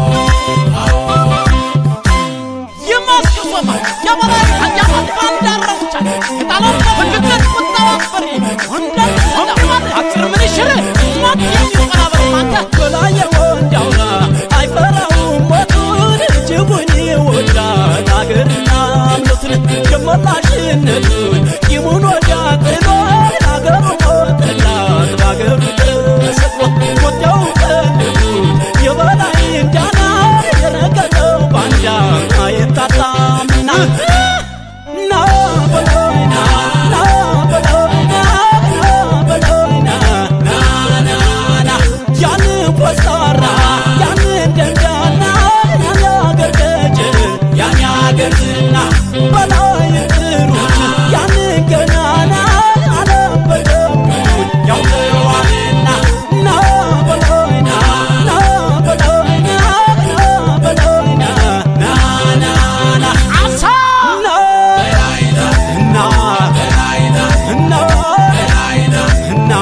የማስገወማ የበላይ ያማት ባንዳረቻ የጣላው ፍልቅት ቁጣዋፈሪ አጭር ምን ይሽር ሞት የሚቀናበር ማንተ በላይ ወንዳውራ አይፈራውም ሞቱን እጅጉን ይወዳል አገርና እምነቱን የመላሽነቱን ቂሙን ወዲያ ጥሎ አገሩ ሞተላት በአገሩ ተሰቅሎ ወዲያው ቀልዱት የበላይ እንዳና የረገጠው ባንዳ አይታጣምና ና በሎይ ና ና በሎይ ና ና በሎይ ና ና ና ና ያን ኮስታራ ያን ደንዳና ያን አገር ደጅ ያን አገር ዝና በላይ ጥሩት ያን ገናና አለም በደቡት ያውቀዋልና ና በሎይ ና ና በሎይ ና ና በሎይ ና ና ና ና አሳ ና እና እና እና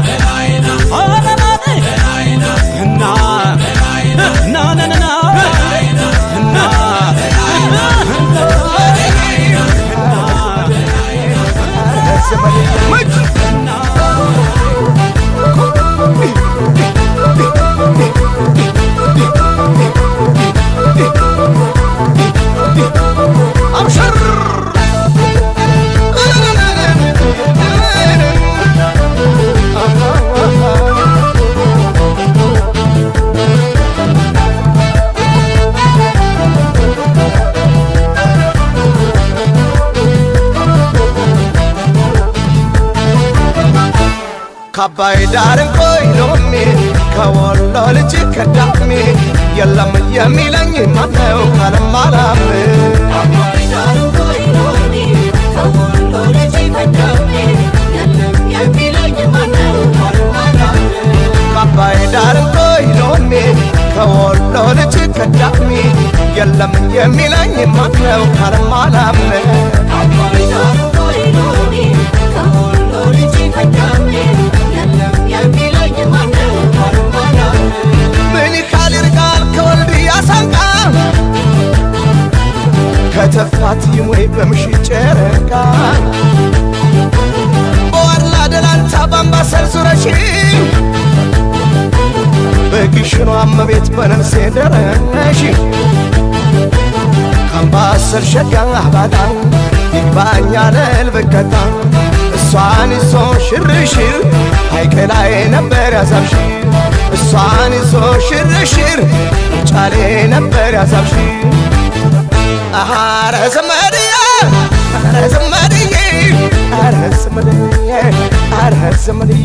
እና እና ና ና ና እና አብሽር ከአባይ ዳር እንቆይ ሎሚ ከወሎ ልጅ ከዳሚ የለም የሚለኝ ማነው ካለም አላም ከአባይ ዳር እንቆይ ሎሚ ከወሎ ልጅ ከዳሚ የለም የሚለኝ ማነው ካለም አላም ምን ይካል ይርቃል ከወልድያ ሳንቃ ከተፋት ይሞይ በምሽት ጨረቃ በዋላ ደላንታ በአምባሰል ዙረሽ በግሽኗ እመቤት በነፍሴ ደረሽ ከአምባሰል ሸጋ አባጣ ይግባኛል ልብከታ እሷን ይዞ ሽርሽር ሐይቅ ላይ ነበር ያሳብሽ እሷን ይዞ ሽርሽር ጫሌ ነበር ያሳብሽ አረ ዘመድዬ አረ ዘመድዬ አረ ዘመድዬ አረ ዘመድዬ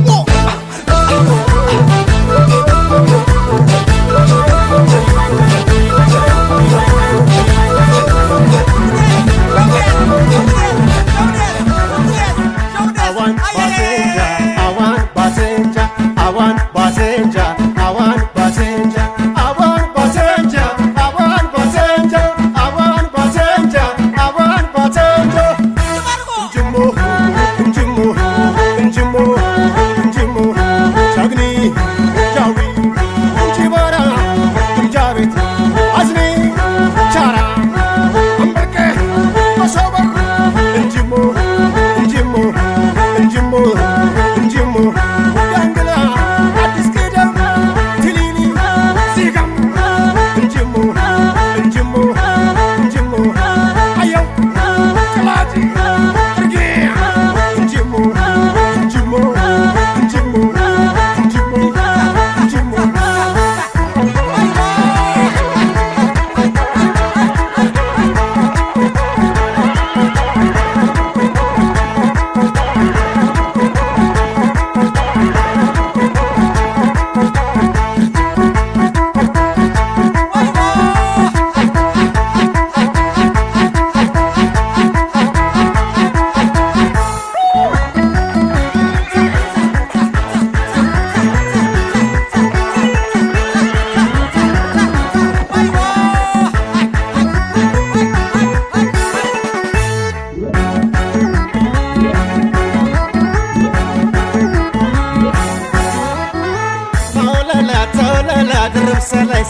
አዋን ባሴንጃ አዋን ባሴንጃ አዋን ባሴንጃ አዋን ባሴንጃ አዋን ባሴንጃ አዋን ባሴንጃ አዋን ባሴንጃ አዋን ባሴንጃ እንጅሞ እንጅሞ እንጅሞ እንጅሞ ቻግኒ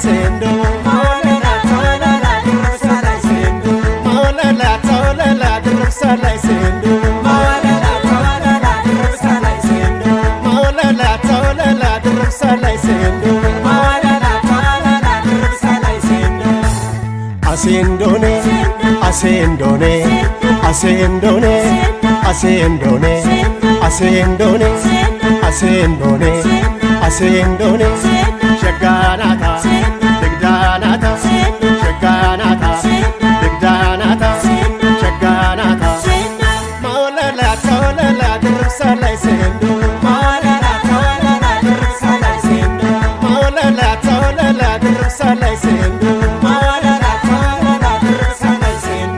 ሴንዶ ማወለላ ተወለላ ድርብሳ ላይ ሴንዶ ማወለላ ተወለላ ድርብሳ ላይ ሴንዶ ማወለላ ተወለላ ድርብሳ ላይ ሴንዶ ማወለላ ተወለላ ድርብሳ ላይ ሴንዶ ማወለላ ተወለላ ድርብሳ ላይ ሴንዶ አሴንዶኔ አሴንዶኔ አሴንዶኔ አሴንዶኔ አሴንዶኔ አሴንዶኔ አሴንዶኔ ሸጋናታ ድግዳናታ ሸጋናታ ድግዳናታ ሸጋናታ ማወለላ ተወለላ ድርብሳ ላይ ሴንዶ ማወለላ ተወለላ ድርብሳ ላይ ሴንዶ ማወለላ ተወለላ ድርብሳ ላይ ሴንዶ ማወለላ ተወለላ ድርብሳ ላይ ሴንዶ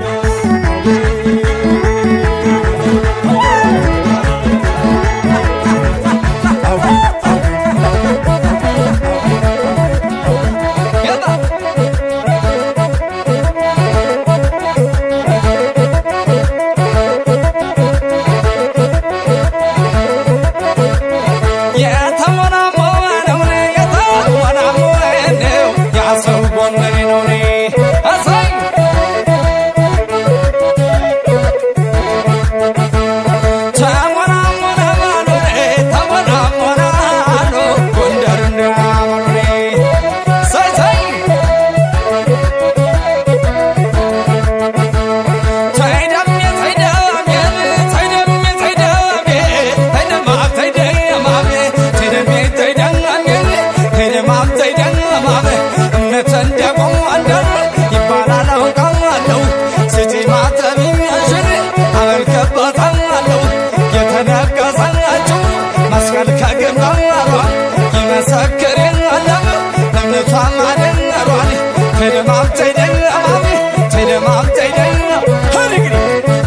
መስቀል ከግንባሯ ይመሰክር የለም ለእምነቷ ማደነሯን ትድማም ትድማም ትድማም ትድማም ህድግሪ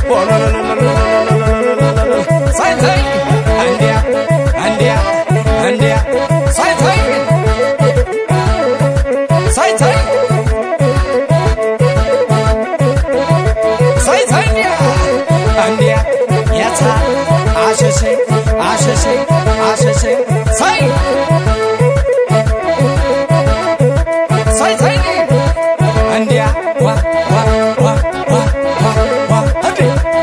ሳይታይ እንዲያ እንዲያ እንዲያ ሳይታይ ሳይታይ ሳይታይ እንዲያ እንዲያ የታ አሸሼ አሸሼ አሸሼ ሳይ ሳይ ሳይ እንዲያ ዋ ዋ ዋ ዋ ዋ ዋ እንዴ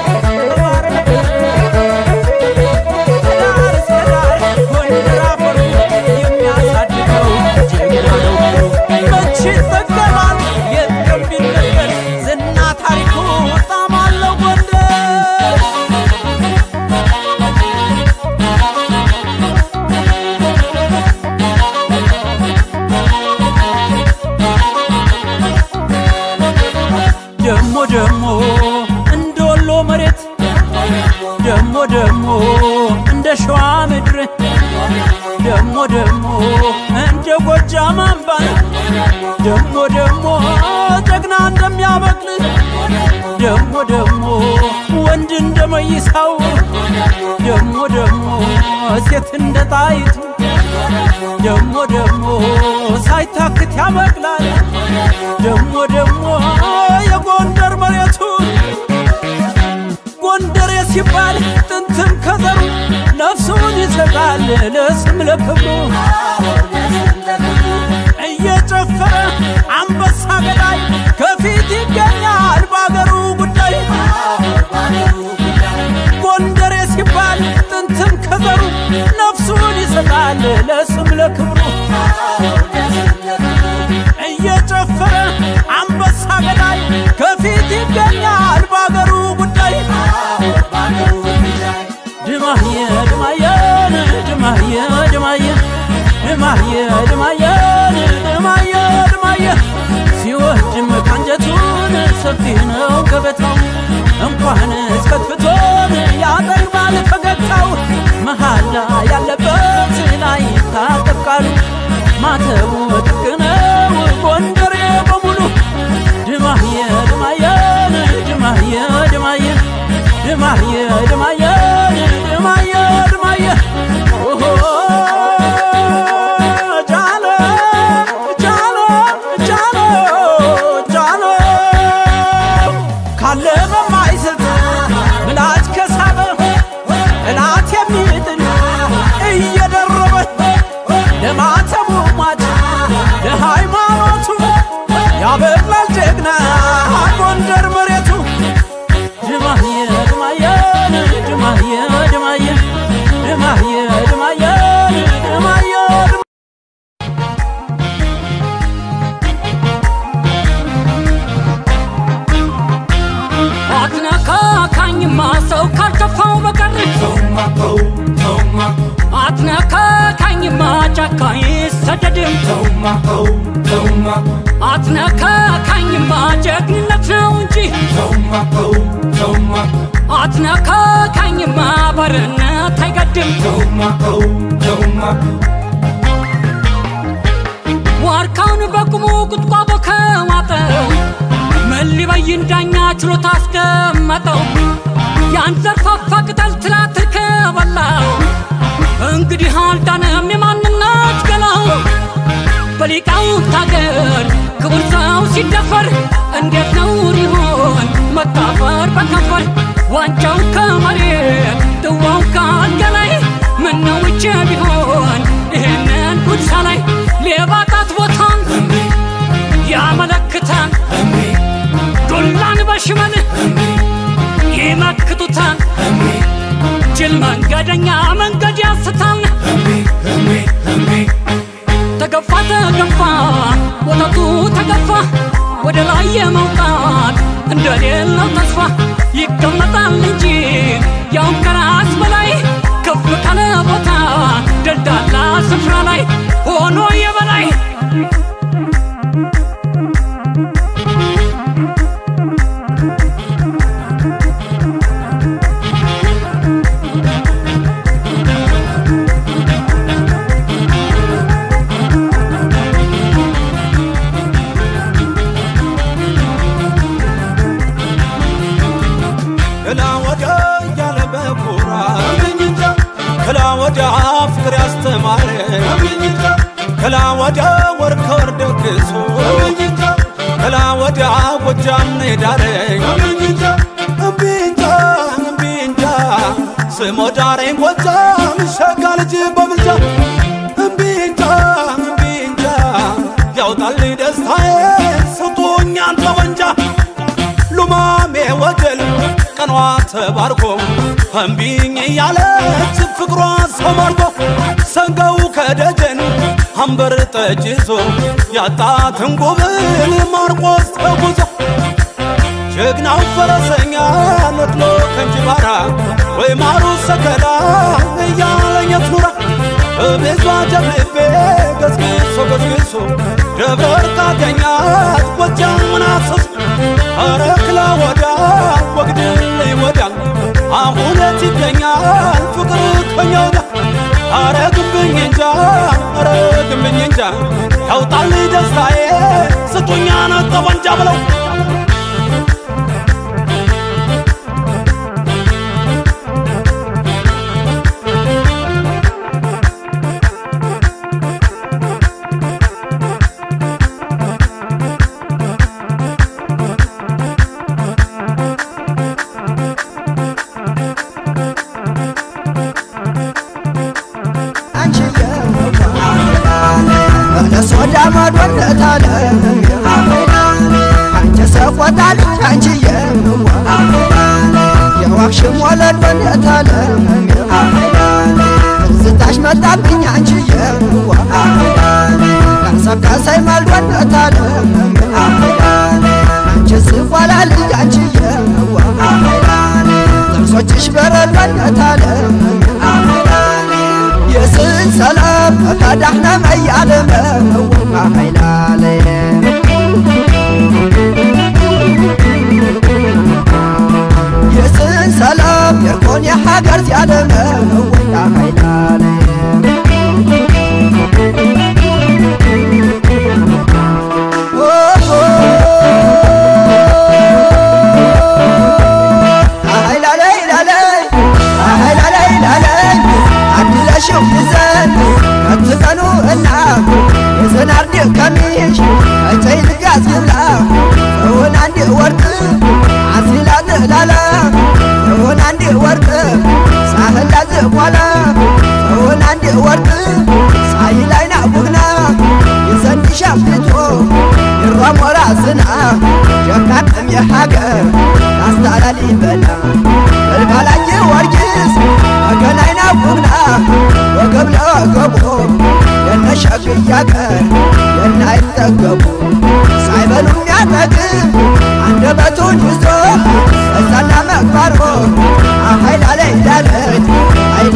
መቼ ይጠቀማል የትም ቢነገር ዝና ታሪኩ ጣም አለው ጎንደር ደሞ ደሞ እንደ ወሎ መሬት ደሞ ደሞ እንደ ሸዋ ምድር ደሞ ደሞ እንደ ጎጃም አምባ ደሞ ደሞ ጀግና እንደሚያበቅል ደሞ ደሞ ወንድ እንደ መይሳው ደሞ ደሞ ሴት እንደ ጣይቱ ደሞ ደሞ ሳይታክት ያበቅላል ደሞ ደሞ የጎንደር መሬቱ ጎንደሬ ሲባል ጥንትም ከዘሩ ነፍሱን ይሰጣል ለስም ለክብሩ እየጨፈረ አንበሳ ገዳይ ከፊት ይገኛል በአገሩ ጉዳይ ጎንደሬ ሲባል ጥንትም ከዘሩ ነፍሱን ይሰጣል ለስም ለክብሩ እየጨፈረ አንበሳ ገዳይ ከፊት ይገኛል በአገሩ ጉዳይ ድማየ ድማየን ድማየ ድማየ ድማየ ድማየን ድማየ ድማየ ሲወድም ካንጀቱን ሰፊ ነው ገበታው እንኳን እስከትፍቶን ያጠግባል ፈገግታው መሃላ ያለበት ላይ ታጠብቃሉ ማተቡ ጥቅ ነው ጎንደሬ በሙሉ ድማየ ድማየን ድማየ ድማየ ድማየ ድማየን ድማየ ድማየ ኦሆ ጃሎ ጃሎ ጃሎ ጃሎ ካለ በማይስት ምላጭ ከሳበ እላት የሚጥል እየደረበ ለማተቡ ሟች አትነካካኝማ ጫካ ይሰደድም አትነካካኝማ ጀግንነት ነው እንጂ አትነካካኝማ ባርነት አይገድም ዋርካውን በቁሙ ቁጥቋጦ ከዋጠው ምን ሊበይን ዳኛ ችሎት አስቀመጠው ያን ዘርፋፋ ቅጠል ትላትል ከበላው እንግዲህ አልዳነም የማንነት ገላው በሊቃውንት አገር ክቡር ሰው ሲደፈር እንዴት ነውር ይሆን መታፈር በከንፈር ዋንጫው ከመሬት ጥዋው ከአልጋ ላይ ምነው ውጭ ቢሆን ይህንን ጉድሳ ላይ ሌባ ጣት ቦታን ያመለክታል ዱላን በሽመል ይመክቱታል ጅል መንገደኛ መንገድ ያስታል ተገፋ ተገፋ ወተቱ ተገፋ ወደ ላይ የመውጣት እንደሌለው ተስፋ ይቀመጣል እንጂ ያውም ከራስ በላይ ከፍ ካለ ቦታ ደልዳላ ስፍራ ላይ ሆኖ የበላይ ከላ ወዲያ እያለ በኩራት ከላ ወዲያ ፍቅር ያስተማረ ከላ ወዲያ ወር ከወር ደግሶ ከላ ወዲያ ጎጃም ነው የዳረኝ እምቢ እንጃ እምቢ እንጃ ስሞ ዳረኝ ጎጃም ሸጋ ልጅ በምልጃ እምቢ እንጃ እምቢ እንጃ ያውጣልኝ ደስታዬ ስጡኝ አንተ ወንጃ ሉማሜ ወገል ቀኗ ተባርኮ እምቢኝ እያለች ፍቅሯ ሰማርጎ ሰንጋው ከደጀን አንበር ጠጅ ይዞ ያጣትን ጉብል ማርቆስ ተጉዞ ጀግናው ፈረሰኛ ነጥሎ ከንጅባራ ወይ ማሩ ሰከላ እያለኝ የትኑራ በቤቷ ጀብልቤ ገስግሶ ገስግሶ ደብረ እርቃተኛት ጎጃምን አፍስሶ ኧረ ክላ ወዳ ወግድልኝ ወዲያ አሁን የት ይገኛል ፍቅር ከኛ ወዲያ ኧረ ግብኝ እንጃ ኧረ ግብኝ እንጃ ያውጣልኝ ደስታዬ ስጡኛ ነጠ ወንጃ ብለው በለስ ወዳ ማዶነታለ አንቺ ሰቆጣ ልጅ አንቺዬ የዋክሽም ወለድ ወነታለ ትዝታሽ መጣብኝ አንቺዬ ያሰካሳይ ማልዶነታለ አንቺ ስቋላ ልጅ አንቺዬ ጥርሶችሽ በረድ ወነታለ የስን ሰላም ፈዳሕና መያለመ ኃይላለ የስን ሰላም የርኮን የሓገር ዚያለመ ወያ ኃይላለ አድለሽው ይዘን ከትቀኑ እና የዘናርድ ከሚሽ እጨይ ልጋዝ ይብላ እውን አንድ ወርቅ አሲላ ዝላላ እውን አንድ ወርቅ ሳህላ ዝቋላ እውን አንድ ወርቅ ሳይላይና ቡግና የዘንድሻ ፊቶ ይሯሞራ ዝና ጀካጥም የሃገር ናስታላሊ በላ በልባላየ ወርጊስ አገናይና ቡግና ወገብ ለወገቡ የነሸግያ ቀር የናይጠገቡ ሳይበሉ የሚያጠግብ አንደበቱን ይዞ እዛና መግባሮ ኃይላ ላይ ዳለች ኃይላ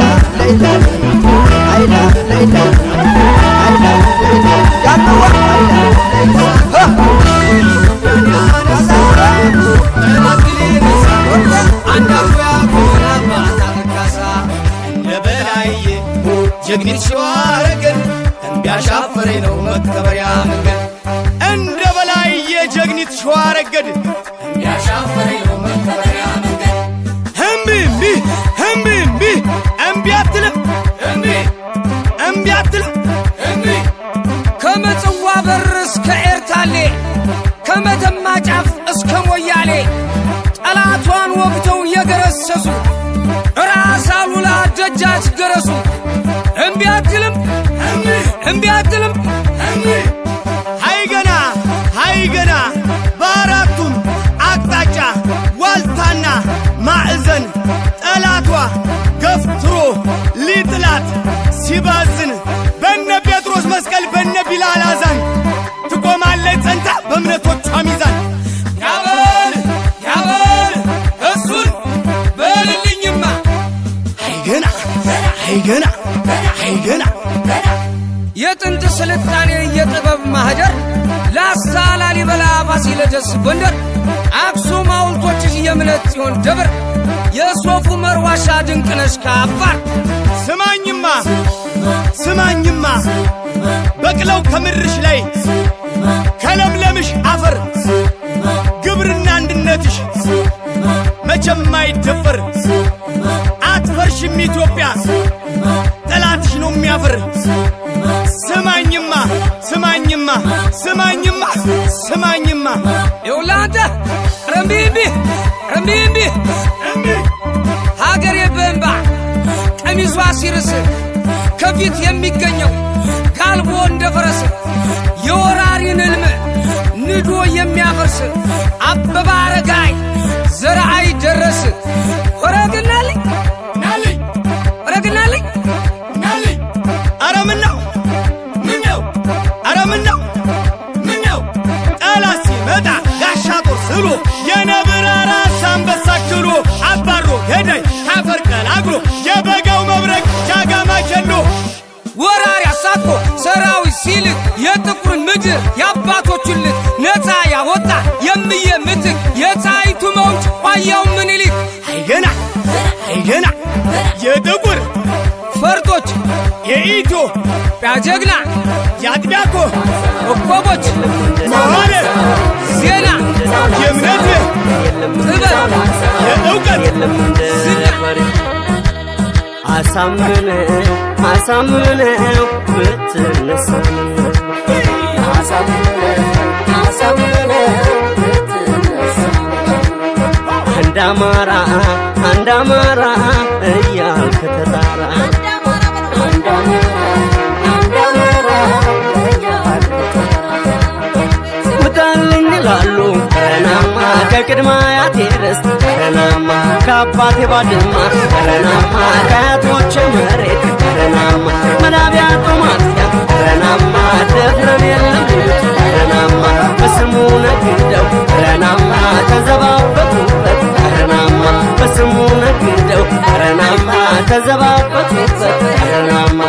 ጀግኒት ሸዋረገድ እምቢ አሻፈረኝ ነው መከበሪያ መንገድ እንደ በላይ የጀግኒት ሸዋረገድ እምቢ አሻፈረኝ ነው መከበሪያ መንገድ እምቢ እምቢ እምቢ እምቢ እምቢ አትልም እምቢ እምቢ አትልም እምቢ ከመጽዋ በር እስከ ኤርታሌ ከመተማ ጫፍ እስከ ሞያሌ ጠላቷን ወግተው የገረሰሱ ራስ አሉላ ደጃች ገረሱ እምቢ አትልም እምቢ አትልም ሀይ ገና ሀይ ገና በአራቱም አቅጣጫ ዋልታና ማዕዘን ጠላቷ ገፍትሮ ሊጥላት ሲባዝን በነ ጴጥሮስ መስቀል በነ ቢላል አዛን ትቆማለች ጸንታ በእምነቶቿ ሚዛን ያበል ያበል እሱን በልልኝማ ሀይ ገና ሀይ ገና ሀይ ገና የጥንት ስልጣኔ የጥበብ ማህደር ላስታ፣ ላሊበላ፣ ፋሲለደስ፣ ጎንደር፣ አክሱም ሐውልቶችሽ የእምነት ጽዮን ደብር የሶፉ መርዋሻ ድንቅነሽ ከአፋር ስማኝማ ስማኝማ በቅለው ከምድርሽ ላይ ከለምለምሽ አፈር ግብርና አንድነትሽ መቼም አይደፈር አትፈርሽም ኢትዮጵያ ጠላትሽ ነው የሚያፍር ስማኝማ ስማኝማ ስማኝማ ስማኝማ ይውላንተ ረምቢ እምቢ ረምቢ እምቢ ሀገሬ በእንባ ቀሚሷ ሲርስ ከፊት የሚገኘው ጋልቦ እንደ ፈረስ የወራሪን ሕልም ንዶ የሚያፈርስ አበባ አረጋይ ዘርአይ ደረስ ወረግናልኝ ናልኝ ወረግናልኝ ናልኝ አረ ምን ነው ምን ነው አረ ምን ነው ምን ነው ጠላት ሲመጣ ጋሻ ጦር ስሎ የነብር ራስ አንበሳ ችሎ አባሮ ገዳይ ካፈር ቀላቅሎ የበጋው መብረቅ ጃጋማ ቸሎ ወራሪ አሳትፎ ሰራዊት ሲልክ የጥቁርን ምድር የአባቶቹን ልክ ነፃ ያወጣ የምየ ምትክ የፀሐይቱ መውጭ ዋያው ምኒልክ አይገና አይገና የጥቁር ፈርጦች የኢትዮጵያ ጀግና የአጥቢያኮ ኮከቦች መዋለ ዜና የእምነት ጥበብ የእውቀት ዝና አሳምነው አሳምነው ብትነሳ አንድ አማራ አንድ አማራ እያልክ ተጣራ ውጣልኝ ይላሉ ረናማ ከቅድመ አያቴ ርስት ረናማ ከአባቴ ባድማ ረናማ ከአያቶቼ መሬት ረናማ መላቢያ ጦማጥያ ረናማ ደፍረን የለም ሊሉት ረናማ በስሙ ነግደው ረናማ ተዘባበቱበት ረናማ በስሙ ነግደው ረናማ ተዘባበቱበት ረናማ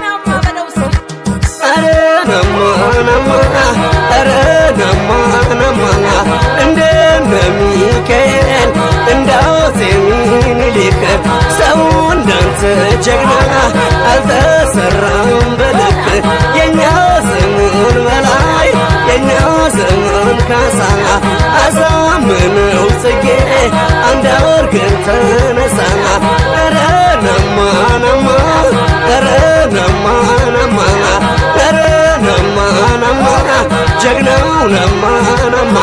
ኧረ ነማ ነማ ኧረ ነማ ነማ እንደነ ሚካኤል እንደ አፄ ምኒልክ ሰው እንዳንተ ጀግና አልተሰራም በልክ የኛ ዘመን በላይ የኛ ዘመን ካሳ አሳምነው ጽጌ አንድ አርገን ተነሳ ኧረ ነማ ነማ ኧረ ነማ ነማ ኧረ ነማ ነማ ጀግናው ነማ ነማ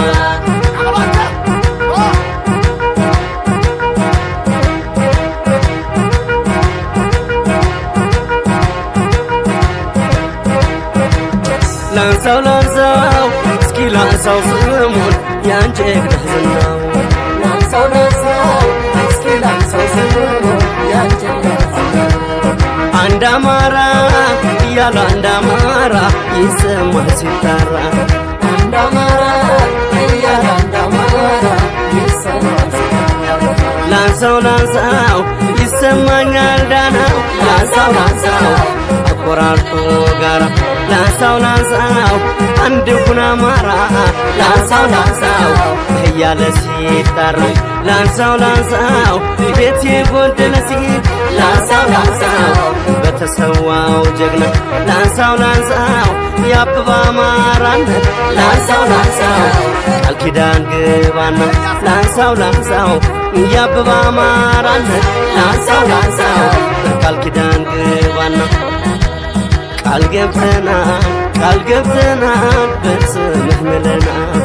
ላንሳው ላንሳው እስኪ ላንሳው ስሙን ያን ጀግና ዝናው ላንሳው ላንሳው እስኪ ላንሳው ስሙን ያን ጀግና አንድ አማራ እያለ አንድ አማራ ይሰማል ሲጠራ አንድ አማራ እያለ አንድ አማራ ይሰማል ላንሳው ላንሳው ይሰማኛል ዳናው ላንሳው ላንሳው አቆራርጦ ጋራ ላንሳው ላንሳው አንድ ሁን አማራ ላንሳው ላንሳው እያለ ሲጠራ ላንሳው ላንሳው ቤት የጎደለ ሲል ላንሳው ላንሳው በተሰዋው ጀግና ላንሳው ላንሳው የአበባ አማራነት ላንሳው ላንሳው ቃል ኪዳን ግባና ላንሳው ላንሳው የአበባ አማራነት ላንሳው ላንሳው ቃል ኪዳን ግባና ቃል ገብተናል ቃል ገብተናል በስምህ ምለናል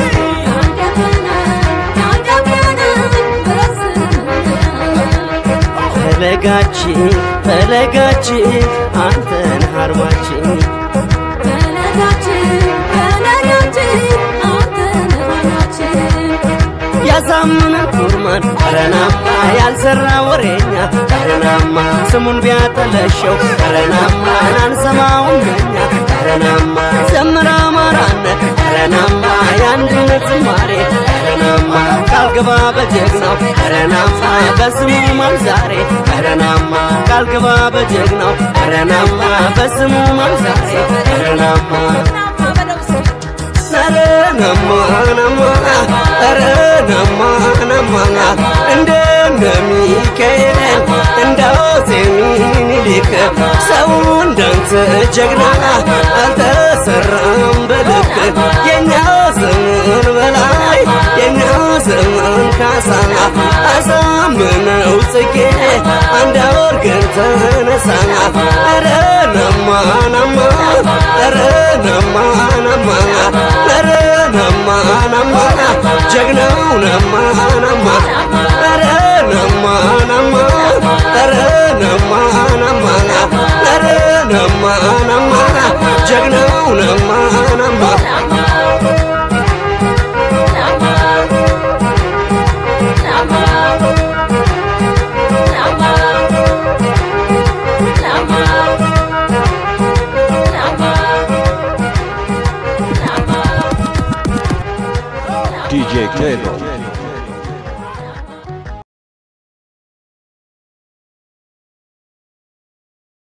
ፈለጋችን ፈለጋችን አንተን አርማችን ያሳምነ ኩርማን ረናማ ያልሰራ ወሬኛ ረናማ ስሙን ቢያጠለሸው ረናማ አንሰማውም እኛ ረናማ ዘምር አማራነ ረናማ የአንድነት ዝማሬ ረናማ ቃል ግባ በጀግናው ረናማ በስሙ ማምዛሬ ረናማ ቃል ግባ በጀግናው ረናማ በስሙ ማምዛሬ ረናማ ኧረ ነማ ነማ ኧረ ነማ ነማ እንደ እነ ሚካኤል እንደ አፄ ምኒልክ ሰው እንዳንተ ጀግና አልተሰራም በልክ የኛ ዘመን በላይ የኛ ዘመን ካሳ አሳምነው ጽጌ አንድ አወርገን ተነሳ ኧረ ነማ ነማ ኧረ ነማ ነማ ኧረ ነማ ነማ ጀግናው ነማ ነማ ኧረ ነማ ነማ ኧረ ነማ ነማ ኧረ ነማ ነማ ጀግናው ነማ ነማ DJ Cledo.